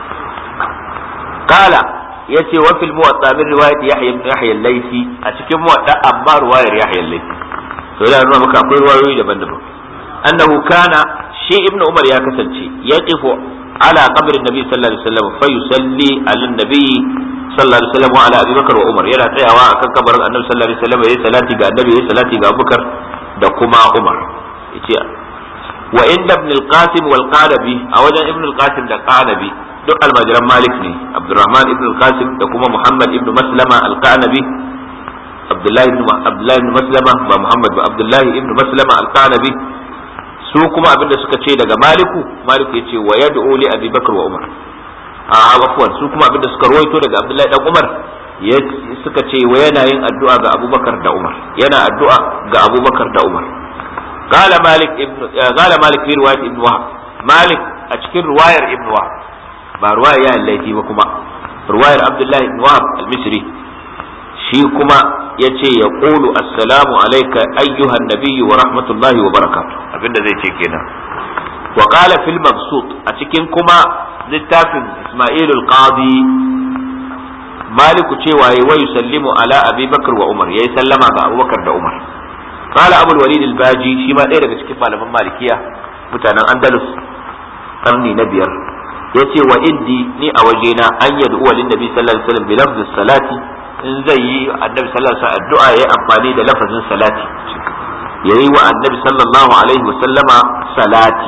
[SPEAKER 2] قال يتي وفي الموطأ من رواية يحيى بن يحيى الليثي أتكلم موطأ أما رواية يحيى الليثي فلا نرى مكا أقول رواية دبن دبن أنه كان شيء ابن عمر يا كسنشي يقف على قبر النبي صلى الله عليه وسلم فيصلي على النبي sallallahu alaihi wasallam wa ala Abi Bakar wa Umar yana tsayawa akan kabarin Annabi sallallahu alaihi wasallam yayi salati ga Annabi yayi salati ga Abubakar da kuma Umar yace wa inda Ibn al-Qasim wal Qanabi a wajen Ibn al-Qasim da Qanabi duk almajiran Malik ne Abdurrahman ibn al-Qasim da kuma Muhammad ibn Maslama al-Qanabi Abdullahi ibn Abdullahi ibn Maslama ba Muhammad ba Abdullahi ibn Maslama al-Qanabi su kuma abinda suka ce daga Maliku Maliku yace wa yad'u li Abi Bakar wa Umar a afuwan su kuma abinda suka rawaito daga Abdullahi dan Umar suka ce wa yana yin addu'a ga Abubakar da Umar yana addu'a ga Abubakar da Umar qala Malik ibn qala Malik fi riwayat ibn Wahab Malik a cikin riwayar ibn Wahab ba riwayar ya laifi ba kuma riwayar Abdullahi ibn Wahab al-Misri shi kuma yace ya qulu assalamu alayka ayyuhan nabiyyu wa rahmatullahi wa barakatuh abinda zai ce kenan wa qala fil mabsut a cikin kuma littafin Isma'il al-Qadi Maliku cewa yayi wa yusallimu ala Abi Bakr wa Umar yayi sallama ga Abubakar da Umar qala Abu al-Walid al-Baji shi ma ɗaya daga cikin malaman Malikiya mutanen Andalus karni na biyar yace wa indi ni a wajena an yad'u lin nabi sallallahu alaihi wasallam bi lafzi salati in zai yi annabi sallallahu alaihi wasallam addu'a yayi amfani da lafazin salati yayi wa annabi sallallahu alaihi wasallama salati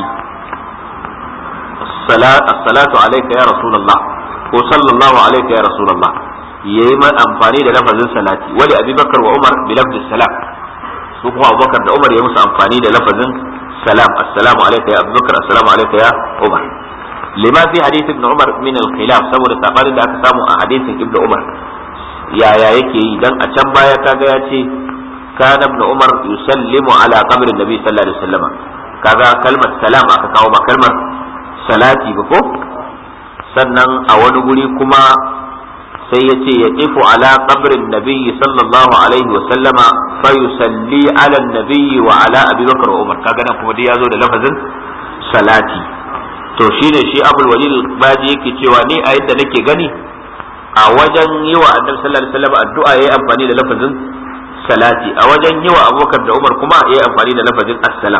[SPEAKER 2] as-salatu alayka ya rasulullah ko sallallahu alayka ya rasulullah yayi man amfani da lafazin salati wali abubakar wa umar bi lafzi salam su kuma abubakar da umar ya musu amfani da lafazin salam assalamu alayka ya abubakar assalamu alayka ya umar lima fi hadith ibn umar min al-khilaf saboda sabanin da aka samu a hadisin ibn umar yaya yake yi dan a can baya kaga ya ce kana ibn umar yusallimu ala qabrin nabi sallallahu alaihi wasallam kaga kalmar salam aka kawo ba kalmar salati ba ko sannan a wani guri kuma sai ya ce ya kifu ala qabrin nabi sallallahu alaihi wasallama fa yusalli ala nabi wa ala abi bakr wa umar kaga nan kuma dai ya zo da lafazin salati to shine shi abul walid baji yake cewa ni a yadda nake gani a wajen yi wa annabi sallallahu alaihi wasallam addu'a yayi amfani da lafazin salati a wajen yi wa abubakar da umar kuma yayi amfani da lafazin assalam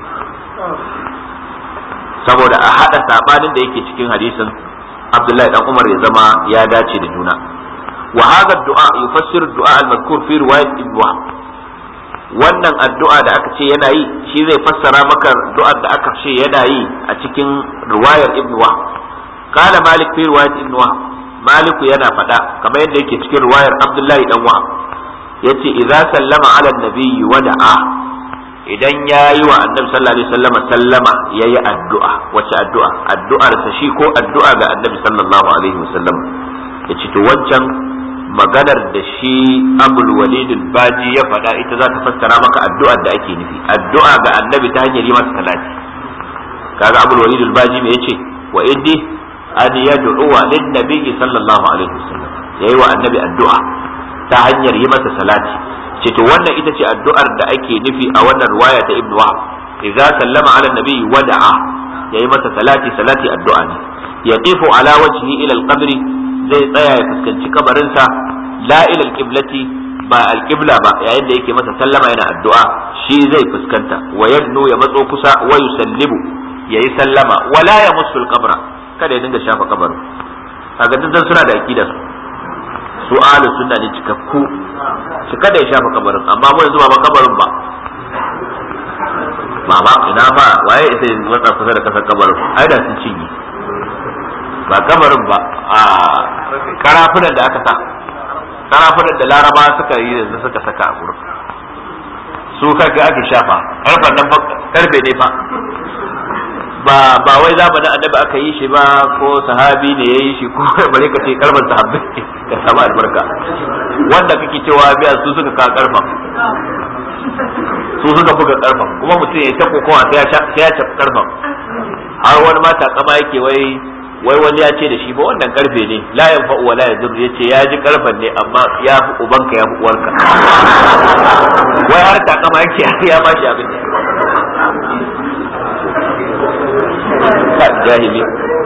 [SPEAKER 2] saboda a hada sabanin da yake cikin hadisin abdullahi dan umar ya zama ya dace da juna wa hadha du'a yufassiru du'a al-madhkur fi riwayat ibn wahb wannan addu'a da aka ce yana yi shi zai fassara maka du'ar da aka ce yana yi a cikin riwayar ibn wahb qala malik fi riwayat ibn wahb maliku yana faɗa kamar yadda yake cikin riwayar abdullahi dan wahab yace idza sallama ala nabiyyi wa da'a idan ya yi wa annabi sallallahu alaihi wasallam sallama yayi addu'a wace addu'a addu'ar sa shi ko addu'a ga annabi sallallahu alaihi wasallam yace to wancan maganar da shi abul walid baji ya faɗa ita za ta fassara maka addu'ar da ake nufi addu'a ga annabi ta hanyar yi masa salati kaga abul walid baji me yace wa iddi an yad'uwa lin nabiy sallallahu alaihi wasallam yayi wa annabi addu'a ta hanyar yi masa salati ce to wannan ita ce addu'ar da ake nufi a wannan riwaya ta ibnu wahab idza sallama ala nabiy wada'a yayi masa salati salati addu'a ne yaqifu ala wajhi ila al-qabri zai tsaya ya fuskanci kabarinsa la ila al-qiblati ba al-qibla ba yayin da yake masa sallama yana addu'a shi zai fuskanta wa yadnu ya matso kusa wa yusallimu yayi sallama wala ya musul qabra kada ya dinga shafa kabarin kaga duk suna da aqida su ahlus sunna ne cikakku shi kada ya shafa kabarin amma mu yanzu ba kabarin ba mama ina ba waye ita wata kusa da kasar kabarin ai da sun cinye ba kabarin ba a karafunan da aka sa karafunan da laraba suka yi yanzu suka saka a gurin su kake ake shafa karfan nan karfe ne fa ba ba wai zamanin annabi aka yi shi ba ko sahabi ne yayi shi ko bare ka ce karban sahabbai ka samu albarka wanda kake cewa biya su suka ka karfa su suka buga karfa kuma mutum ya ta kokowa sai ya sai ya tafi karfa har wani mata kama yake wai wai wani ya ce da shi ba wannan karfe ne la yanfa wa la yadur yace ya ji karfan ne amma ya fi ubanka ya fi uwarka wai har ta kama yake ya ba shi abin jahili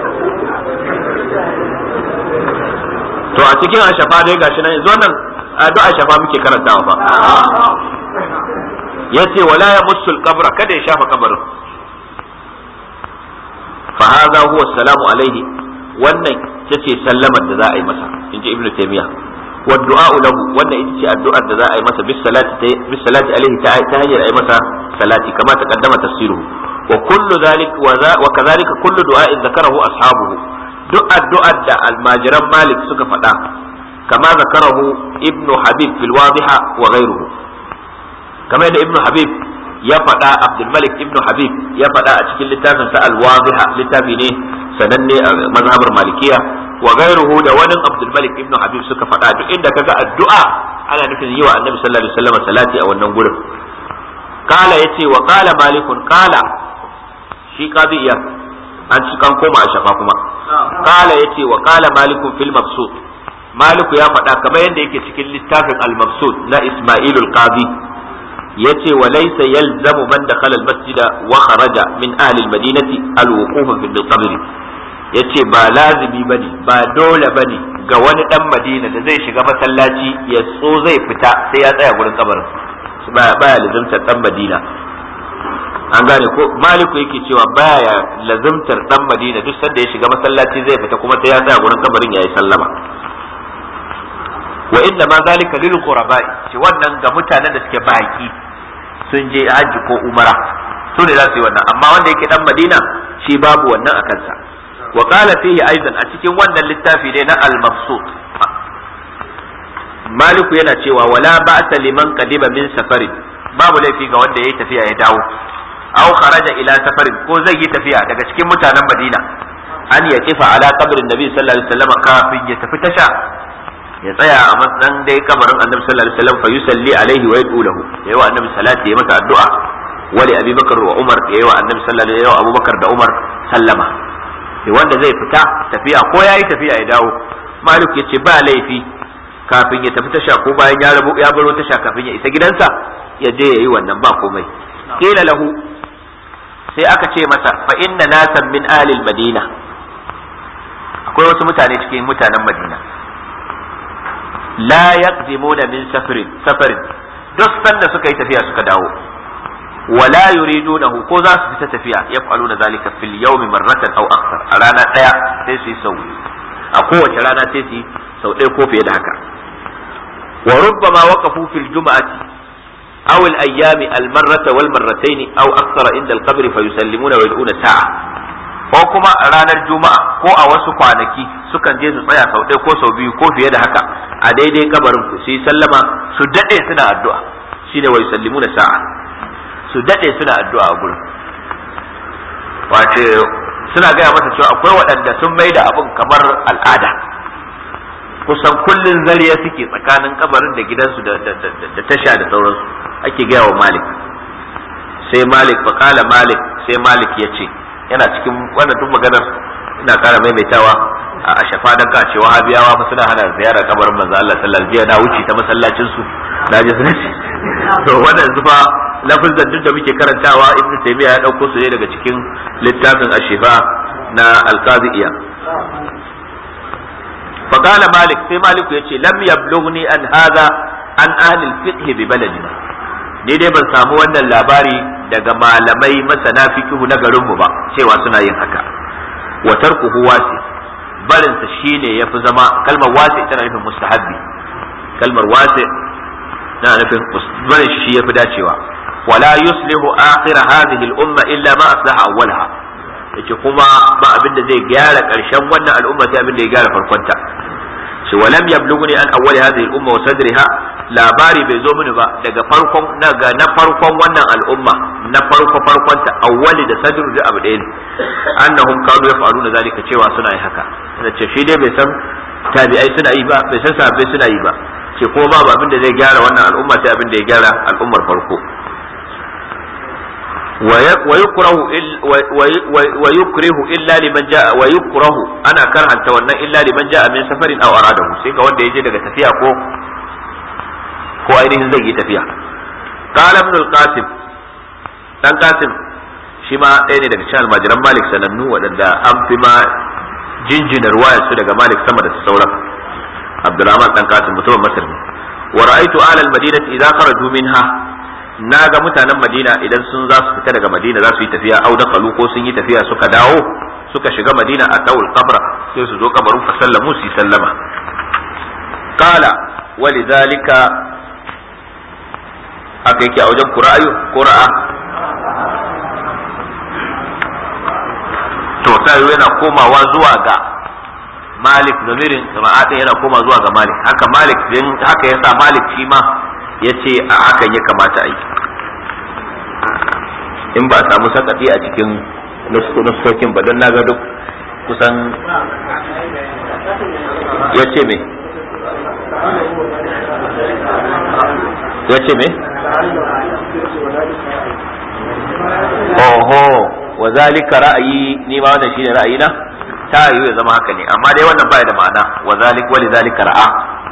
[SPEAKER 2] to a cikin ashafa dai gashi nan yanzu wannan addu'a ashafa muke karantawa fa yace wala ya musul qabra kada ya shafa kabarin fa hadha huwa salamu alaihi wannan tace sallamar da za a yi masa inji ibnu taymiya wa du'a lahu wannan ita ce addu'ar da za a yi masa bis salati bis salati alaihi ta hanyar a yi masa salati kama ta kaddama tafsiruhu وكل ذلك وكذلك كل دعاء ذكره أصحابه duk addu'ar da almajiran malik suka faɗa kama zakarahu ibnu habib fil wadiha wa ghayruhu kamar da ibnu habib ya faɗa abdul malik ibnu habib ya faɗa a cikin littafin sa al wadiha littafi ne sananne a mazhabar malikiya wa ghayruhu da wani abdul malik ibnu habib suka faɗa duk inda kaga addu'a ana nufin yi wa annabi sallallahu alaihi wasallam salati a wannan gurin kala yace wa kala malikun kala shi qadiyya an ci kan koma a shafa kuma kala yace wa kala malikun fil mabsut maliku ya faɗa kamar yadda yake cikin littafin al-mabsud na isma'il al-qadi yace wa laysa yalzamu man dakhala al-masjid wa kharaja min ahli al-madinati al-wuquf fi al-qabr yace ba lazimi bane ba dole bane ga wani dan madina da zai shiga masallaci ya so zai fita sai ya tsaya gurin kabarin baya baya lazimtar dan madina an gane ko maliku yake cewa baya lazimtar dan madina duk sanda ya shiga masallaci zai fita kuma sai ya tsaya gurin kabarin yayi sallama wa inna ma zalika lil quraba'i shi wannan ga mutanen da suke baki sun je haji ko umara su ne za su yi wannan amma wanda yake dan madina shi babu wannan a kansa wa qala fihi aidan a cikin wannan littafi ne na al-mabsut maliku yana cewa wala ba'sa liman qadiba min safarin babu laifi ga wanda yayi tafiya ya dawo aw kharaja ila safarin ko zai yi tafiya daga cikin mutanen madina an ya kifa ala qabrin nabi sallallahu alaihi wasallam kafin ya tafi tasha ya tsaya a matsayin dai kabarin annabi sallallahu alaihi wasallam fa yusalli alaihi wa yad'u lahu yayi wa annabi salati ya masa addu'a wa li abi bakr wa umar yayi wa annabi sallallahu alaihi wasallam abubakar da umar sallama wanda zai fita tafiya ko yayi tafiya ya dawo malik yace ba laifi kafin ya tafi tasha ko bayan ya rabu ya baro tasha kafin ya isa gidansa ya je yayi wannan ba komai qila lahu sai aka ce masa fa inna nasan min ahli madina akwai wasu mutane cikin mutanen madina la yaqdimuna min safarin safarin duk sanda suka yi tafiya suka dawo wala yuridunahu ko za su fita tafiya yaf'aluna zalika fil yawmi marratan aw akthar a rana daya sai su yi sau a kowace rana sai su yi sau ɗaya ko fiye da haka wa rubbama waqafu fil jum'ati aw al ayyami al marrata wal marratayn aw akthara inda al qabr fa yusallimuna wa yad'una sa'a ko kuma a ranar juma'a ko a wasu kwanaki sukan je su tsaya sau ɗaya ko sau biyu ko fiye da haka a daidai kabarin ku su yi sallama su daɗe suna addu'a shine wa yusallimuna sa'a su daɗe suna addu'a a gurin wace suna gaya masa cewa akwai waɗanda sun mai da abin kamar al'ada kusan kullun zariya suke tsakanin kabarin da gidansu da tasha da sauransu ake gaya wa malik sai malik fakala malik sai malik ya ce yana cikin wannan duk maganar ina kara maimaitawa a shafa dan ka cewa habiyawa fa suna hana ziyarar kabarin manzo Allah sallallahu alaihi wasallam na wuce ta masallacin su na je sun to wannan yanzu fa lafazan duk da muke karantawa ibnu taymiya ya dauko su ne daga cikin littafin ashifa na alqaziya فقال مالك في مالك يتي لم يبلغني أن هذا عن أهل الفقه ببلدنا ni dai ban samu wannan labari daga malamai masana fikihu na garinmu ba cewa suna yin haka wa tarkuhu wasi barin sa shine yafi zama kalmar wasi tana nufin mustahabbi kalmar wasi tana nufin barin shi yafi dacewa wala yuslihu akhir hadhihi al-umma illa ma aslaha awwalaha yace kuma ba abin da zai gyara karshen wannan al'umma sai abin da ya gyara farkonta shi walam yablughuni an awwali hadhihi al-umma wa sadriha labari bai zo mini ba daga farkon daga na farkon wannan al'umma na farko farkon ta awwali da sadru da abu ɗaya ne annahum kanu yaf'aluna zalika cewa suna yi haka da ce shi dai bai san tabi'ai suna yi ba bai san sahabbai suna yi ba ce ko ba abin da zai gyara wannan al'umma sai abin da ya gyara al'ummar farko ويكره ويكره الا لمن جاء ويكره انا كرهنت wannan illa liman jaa min safarin aw aradahu sai ga wanda yaje daga tafiya ko ko ainihin zai yi tafiya qala ibn al-qasim dan qasim shi ma ɗaya ne daga cikin almajiran malik sanannu waɗanda an fi ma jinjina ruwayar su daga malik sama da sauran abdurrahman dan qasim mutumin masar ne wa ra'aytu ahla al-madinati idza kharaju minha na ga mutanen madina idan sun za su fita daga madina za su yi tafiya au da kalu ko sun yi tafiya suka dawo suka shiga madina a dawul qabra sai su zo kabarin fa sallamu su sallama qala walidhalika haka yake a wajen qura'ayu qura'a to tayo yana komawa zuwa ga malik zamirin sama'atin yana koma zuwa ga malik haka malik din haka yasa malik shi ma ya ce a hakan ya kamata a yi in ba a samu sakati a cikin nuskokin ba don naga duk kusan ya ce me ya ce me oho wa zalika ra'ayi ni ma wannan shine ra'ayina ta yiwu ya zama haka ne amma dai wannan baya da ma'ana wa zalik wa lidhalika ra'a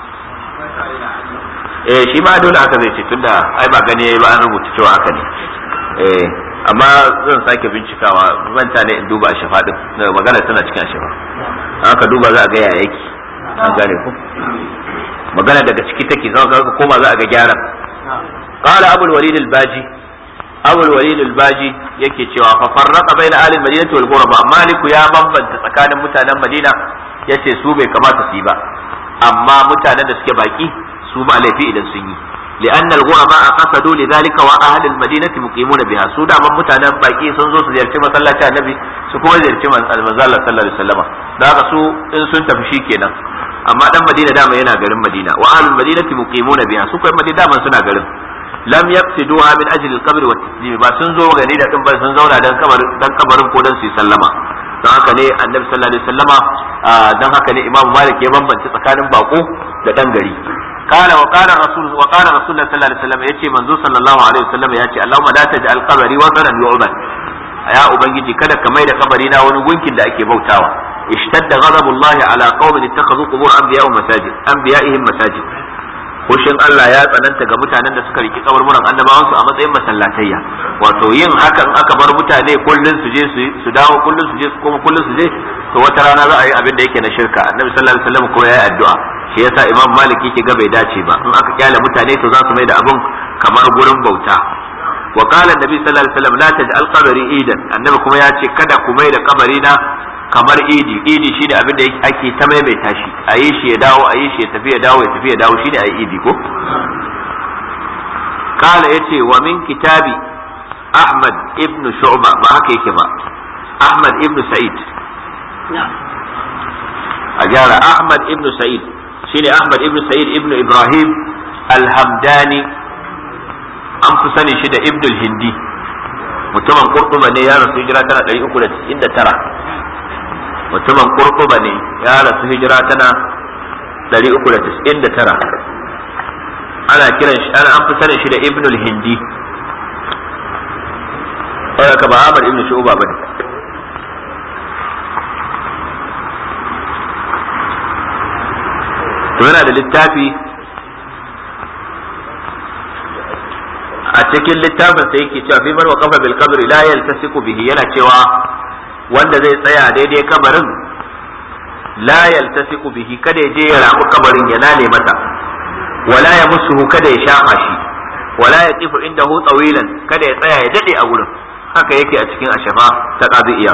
[SPEAKER 2] eh shi ma dole haka zai ce tunda ai ba gani yayi ba an rubuta cewa haka ne eh amma zan sake bincikawa manta ne in duba a shafa din magana tana cikin shafa haka duba za a ga yaya yake an gane ku magana daga ciki take zan ka koma za a ga gyaran qala abul walid al baji abul walid al baji yake cewa fa farraqa baina ahli al madinati wal ghuraba maliku ya bambanta tsakanin mutanen madina yace su bai kamata su yi ba amma mutanen da suke baki su ba laifi idan sun yi لأن الغرباء قصدوا لذلك وأهل المدينة مقيمون بها سودا من متانا باقي سنزو سزيرتي مسلاة النبي سكوا زيرتي المزالة صلى الله عليه وسلم دا سو إن سنت في كينا أما دم مدينة دام ينا غرم مدينة وأهل المدينة مقيمون بها سكوا مدينة دام سنا غرم لم يقصدوها من أجل القبر والتسليم با سنزو غني دا دم سنزو دان قبر دان قبرن ko dan su sallama don haka ne annabi sallallahu alaihi wasallama don haka ne imam malik ya bambance tsakanin bako da dan gari قال وقال الرسول وقال رسول الله صلى الله عليه وسلم يتي منزو صلى الله عليه وسلم يتي اللهم لا تجعل قبري وثنا يعبد يا ubangiji kada ka mai da kabari na wani gunkin da ake bautawa ishtadda ghadabullahi ala qaumin ittakhadhu qubur anbiya'ihim masajid anbiya'ihim masajid Kushin Allah ya tsananta ga mutanen da suka riki kaburburan annabawan su a matsayin masallatayya wato yin hakan aka bar mutane kullun su je su dawo kullun su je kuma kullun su je to wata rana za a yi abin da yake na shirka annabi sallallahu alaihi wasallam ko yayi addu'a shi yasa imam malik yake ga bai dace ba in aka kyale mutane to za su mai da abin kamar gurin bauta wa qala annabi sallallahu alaihi wasallam la taj'al qabri idan annabi kuma ya ce kada ku mai da kabari na kamar idi idi shine abin da ake ta maimaita shi a yi shi ya dawo a yi shi ya tafi ya dawo ya tafi ya dawo shine a yi idi ko kala yace wa min kitabi ahmad ibn shu'ba ba haka yake ba ahmad ibn sa'id a gyara ahmad ibn sa'id shine ahmad ibn sa'id ibn ibrahim al-hamdani an fi sani shi da ibn al-hindi mutumin kurtuba ne ya rasu hijira tana 399 mutumin kurkuba ne ya rasu hijira tana 399 ana kiran shi ana an fi sanin shi da ibnul hindi wadda ka ba Ahmad ibn Shu'ba bane to yana da littafi a cikin littafin sai yake cewa fi man waqafa bil qabri la yaltasiku bihi yana cewa wanda zai tsaya daidai kabarin la yaltasiku bihi kada ya je ya ramu kabarin ya nane mata wala ya musuhu kada ya shafa shi wala ya tsifu indahu tsawilan kada ya tsaya ya dade a gurin haka yake a cikin ashafa ta qadiya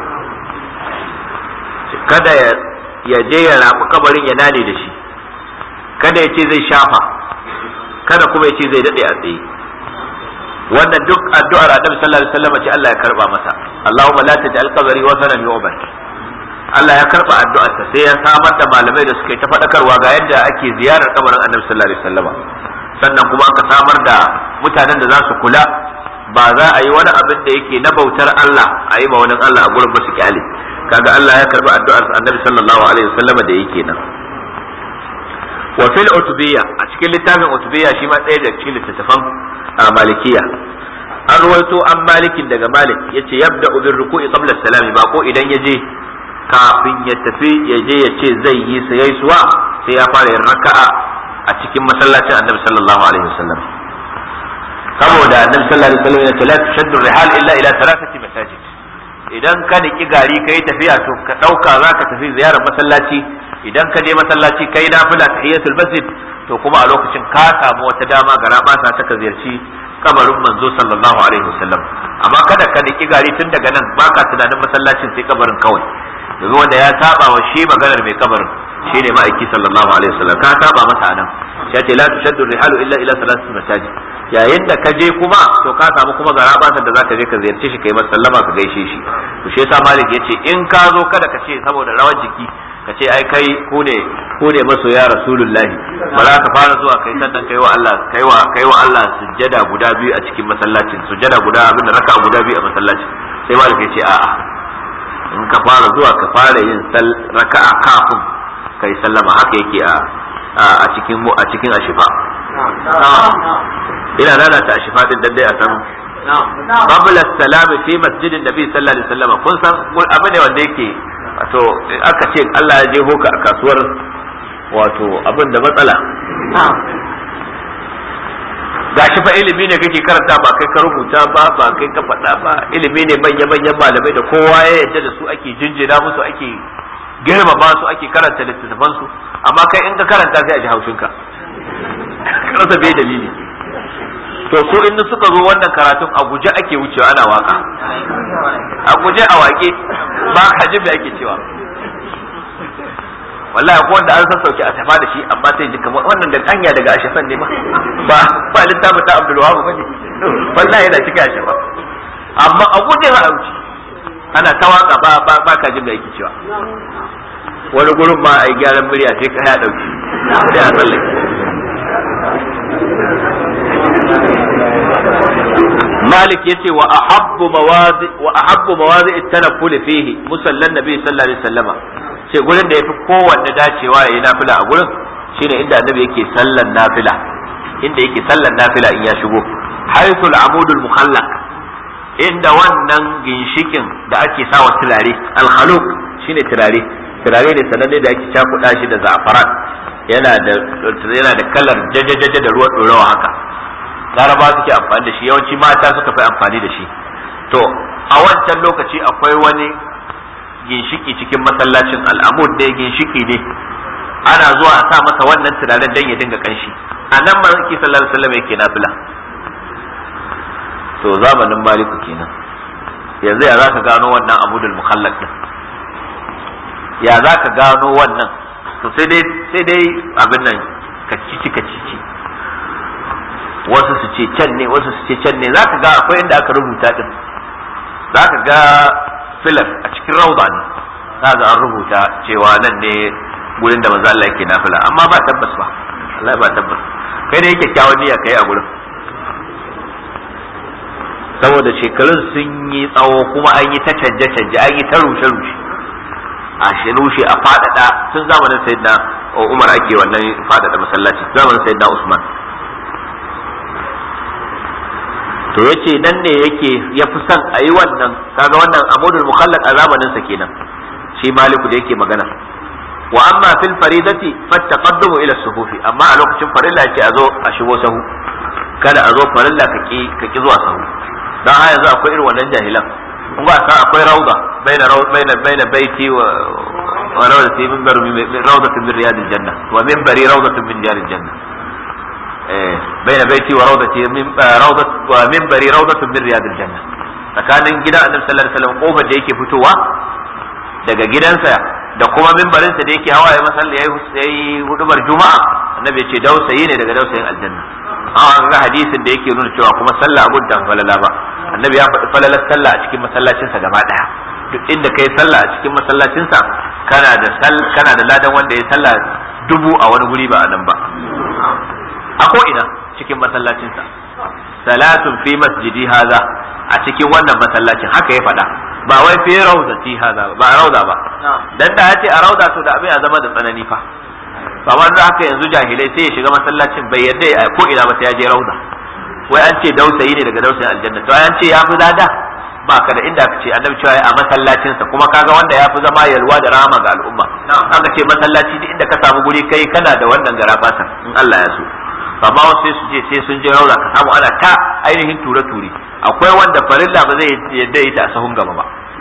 [SPEAKER 2] kada ya je ya ramu kabarin ya nane da shi kada ya ce zai shafa kada kuma ya ce zai dade a tsaye wannan duk addu'ar annabi sallallahu alaihi wasallam ce Allah ya karba masa Allahumma la taj'al qabri wasanan yu'bad Allah ya karba addu'ar ta sai ya samar da malamai da suka yi ta fadakarwa ga yadda ake ziyarar kabarin annabi sallallahu alaihi wasallam sannan kuma aka samar da mutanen da za su kula ba za a yi wani abin da yake na bautar Allah a yi ma wani Allah a gurin ba su kyale kaga Allah ya karba addu'ar annabi sallallahu alaihi wasallam da yake nan wa fil utubiyya a cikin littafin utubiyya shi ma ɗaya daga cikin littattafan malikiya an ruwaito an malikin daga malik yace yabda bin ruku'i qabla salami ba ko idan ya je kafin ya tafi ya je ya ce zai yi sayai suwa sai ya fara yin raka'a a cikin masallacin annabi sallallahu alaihi wasallam saboda annabi sallallahu alaihi wasallam ya ce la tushaddu rihal illa ila thalathati masajid idan ka niki gari kai tafiya to ka dauka zaka tafi ziyarar masallaci idan ka je masallaci kai nafila tahiyatul masjid to kuma a lokacin ka samu wata dama ga rabasa ta ka ziyarci kabarin manzo sallallahu alaihi wasallam amma kada ka niki gari tun daga nan baka tunanin masallacin sai kabarin kawai domin wanda ya saba wa shi maganar mai kabarin shine ma'aiki sallallahu alaihi wasallam ka saba masa nan ya ce la tushaddu rihalu illa ila salati masajid yayin da ka je kuma to ka samu kuma ga rabasa da zaka je ka ziyarci shi kai masa sallama ka gaishe shi to shi yasa malik yace in ka zo kada ka ce saboda rawar jiki ka ce ai kai ku ne ku ne masoya rasulullahi ba za ka fara zuwa kai sannan kai wa Allah kai wa kai wa Allah sujjada guda biyu a cikin masallacin sujjada guda abin da raka guda biyu a masallacin sai malik ya ce a'a in ka fara zuwa ka fara yin raka'a kafin kai sallama haka yake a a cikin a cikin ashifa ina nana ta ashifa din dan dai a san qabla salam fi masjidin nabi sallallahu alaihi wasallam kun san abu ne wanda yake wato aka ce Allah ya jeho ka a kasuwar wato abin da matsala gashi fa ilimi ne kake karanta ba kai ka rubuta ba ba kai ka faɗa ba ilimi ne manya manyan malamai da kowa ya yarda da su ake jinjina musu ake girmama su ake karanta littattafan su amma kai in ka karanta sai a ji haushin ka rasa bai dalili to su in suka zo wannan karatun a guje ake wucewa ana waka a guje a wake ba ka ji me ake cewa wallahi ko wanda an san sauki a tafa da shi amma sai ji kamar wannan da hanya daga ashafan ne ba ba ba littafin ta Abdul Wahab bane wallahi yana cikin ashafa amma a guje a wuce ana ta waka ba ba ba ka ji me yake cewa wani gurin ma ai gyaran murya sai ka ya dauki sai a tsallake مالك يتي وأحب مواضع وأحب مواضع التنفل فيه مصلى النبي صلى الله عليه وسلم sai gurin da yafi kowanne dacewa yayi nafila a gurin shine inda annabi yake sallan nafila inda yake sallan nafila in ya shigo haythul amudul mukhallaq inda wannan ginshikin da ake sawa turare al-khaluq shine turare turare ne sananne da ake cakuɗa shi da za'afaran yana da yana da kalar jajajaja da ruwan ɗorawa haka laraba suke amfani da shi yawanci mata suka fi amfani da shi to a wancan lokaci akwai wani ginshiki cikin masallacin al'amud ne ginshiki ne ana zuwa a sa masa wannan turaren dan ya dinga kanshi a nan manzon sallallahu alaihi wasallam yake nafila to zamanin maliku kenan yanzu ya zaka gano wannan amudul mukhallaq din ya zaka gano wannan to sai dai sai dai abin nan kacici kacici wasu su ce can ne wasu su ce can ne zaka ga akwai inda aka rubuta din zaka ga filar a cikin rauda ne zaka an rubuta cewa nan ne gurin da manzo Allah yake nafila amma ba tabbas ba Allah ba tabbas kai ne yake kyawun niyya kai a gurin saboda shekarun sun yi tsawo kuma an yi ta canje canje an yi ta rushe rushe a shi rushe a fadada tun zamanin sayyidina Umar ake wannan fadada masallaci zamanin sayyidina Usman to yace nan ne yake ya fi son a yi wannan kaga wannan amudul mukhallaq a zamanin sa kenan shi maliku da yake magana wa amma fil faridati fattaqaddamu ila sufufi amma a lokacin farilla yace a zo a shigo sahu kada a zo farilla ka ki ka ki zuwa sahu dan ha yanzu akwai irin wannan jahilan kun ba san akwai rauda baina baina baina baiti wa wa rawdati min bar rawdatin min riyadil janna wa minbari rawdatin min riyadil janna بين بيتي وروضتي من روضة ومنبري روضة من رياض الجنة tsakanin gidan annabi sallallahu alaihi wasallam kofar da yake fitowa daga gidansa da kuma mimbarinsa da yake hawa ya masalla yayi hudubar juma'a annabi ya ce dausayi ne daga dausayin aljanna an ga hadisin da yake nuna cewa kuma sallah abun da falala ba annabi ya faɗi falalar sallah a cikin masallacinsa gaba daya duk inda kai sallah a cikin masallacinsa kana da kana da ladan wanda ya sallah dubu a wani guri ba a nan ba a ko ina cikin masallacinsa salatun fi masjidi haza a cikin wannan masallacin haka ya faɗa ba wai fi rauzati haza ba a rauda ba dan da yace a rauda to da abin ya zama da tsanani fa ba wanda haka yanzu jahilai sai ya shiga masallacin bai yadda a ko ina ba sai ya je rauda wai an ce dausayi ne daga dausayin aljanna to an ce ya fi dada ba ka da inda aka ce annabi cewa a masallacinsa kuma kaga wanda ya fi zama yalwa da rama ga al'umma aka ce masallaci duk inda ka samu guri kai kana da wannan garabasa in Allah ya so amma wasu sai su je sai sun je raura ka samu ana ta ainihin ture ture akwai wanda farilla ba zai yadda yi ta a sahun gaba ba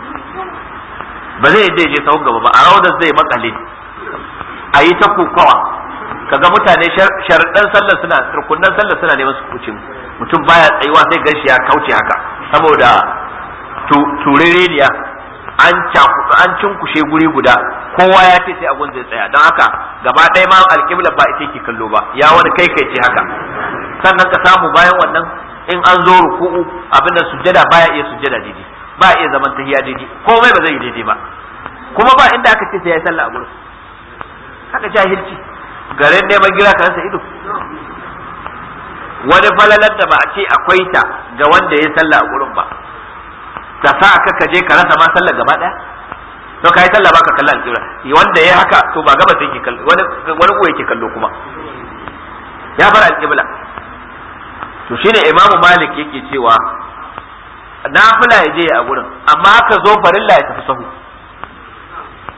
[SPEAKER 2] ba zai yadda je sahun gaba ba a raudar zai makale a yi ta kokawa kaga mutane sharaɗan sallar suna rukunan sallar suna neman su kuce mutum baya tsayuwa sai ganshi ya kauce haka saboda turereniya an an cinkushe guri guda kowa ya ce sai agun zai tsaya don haka gaba ɗaya ma alƙibla ba ita ke kallo ba ya wani kai kai ce haka sannan ka samu bayan wannan in an zo ruku'u abinda sujjada baya iya sujjada daidai ba iya zaman tahiya daidai komai ba zai yi daidai ba kuma ba inda aka ce sai ya sallah a gurin haka jahilci garin neman gira ka rasa ido wani falalar da ba a ce akwai ta ga wanda ya sallah a gurin ba ta sa ka ka je ka rasa ma sallar gaba daya to kai sallah baka kalla alƙibla wanda yayi haka to ba gaba sai ke kallo wani wani ko yake kallo kuma ya bar alƙibla to shine Imam Malik yake cewa nafila ya je a gurin amma ka zo farilla ya tafi sahu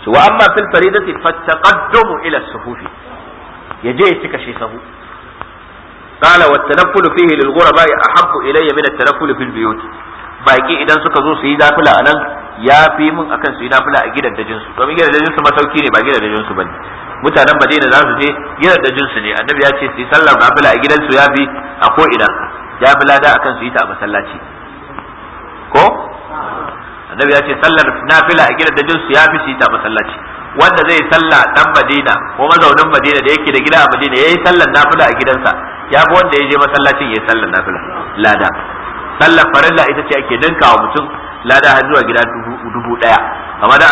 [SPEAKER 2] wa amma fil faridati fattaqaddamu ila sufufi yaje ya cika shi sahu qala wa tanaffulu fihi lil ghuraba ahabbu ilayya min at-tanafful fil buyut baki idan suka zo su yi nafila anan ya fi mun akan su yi nafila a gidan dajin su domin gidan dajin su masauki ne ba gidan dajin su bane mutanen Madina za su je gidan dajin su ne annabi ya ce su yi sallar nafila a gidan su ya fi a ko ina ya fi lada akan su yi ta a masallaci ko annabi ya ce sallar nafila a gidan dajin su ya fi su yi ta a masallaci wanda zai salla dan Madina ko mazaunin Madina da yake da gida a Madina yayi sallar nafila a gidansa ya fi wanda ya je masallacin yayi sallar nafila lada sallar farilla ita ce ake ninka wa mutum lada har zuwa gida dubu daya amma da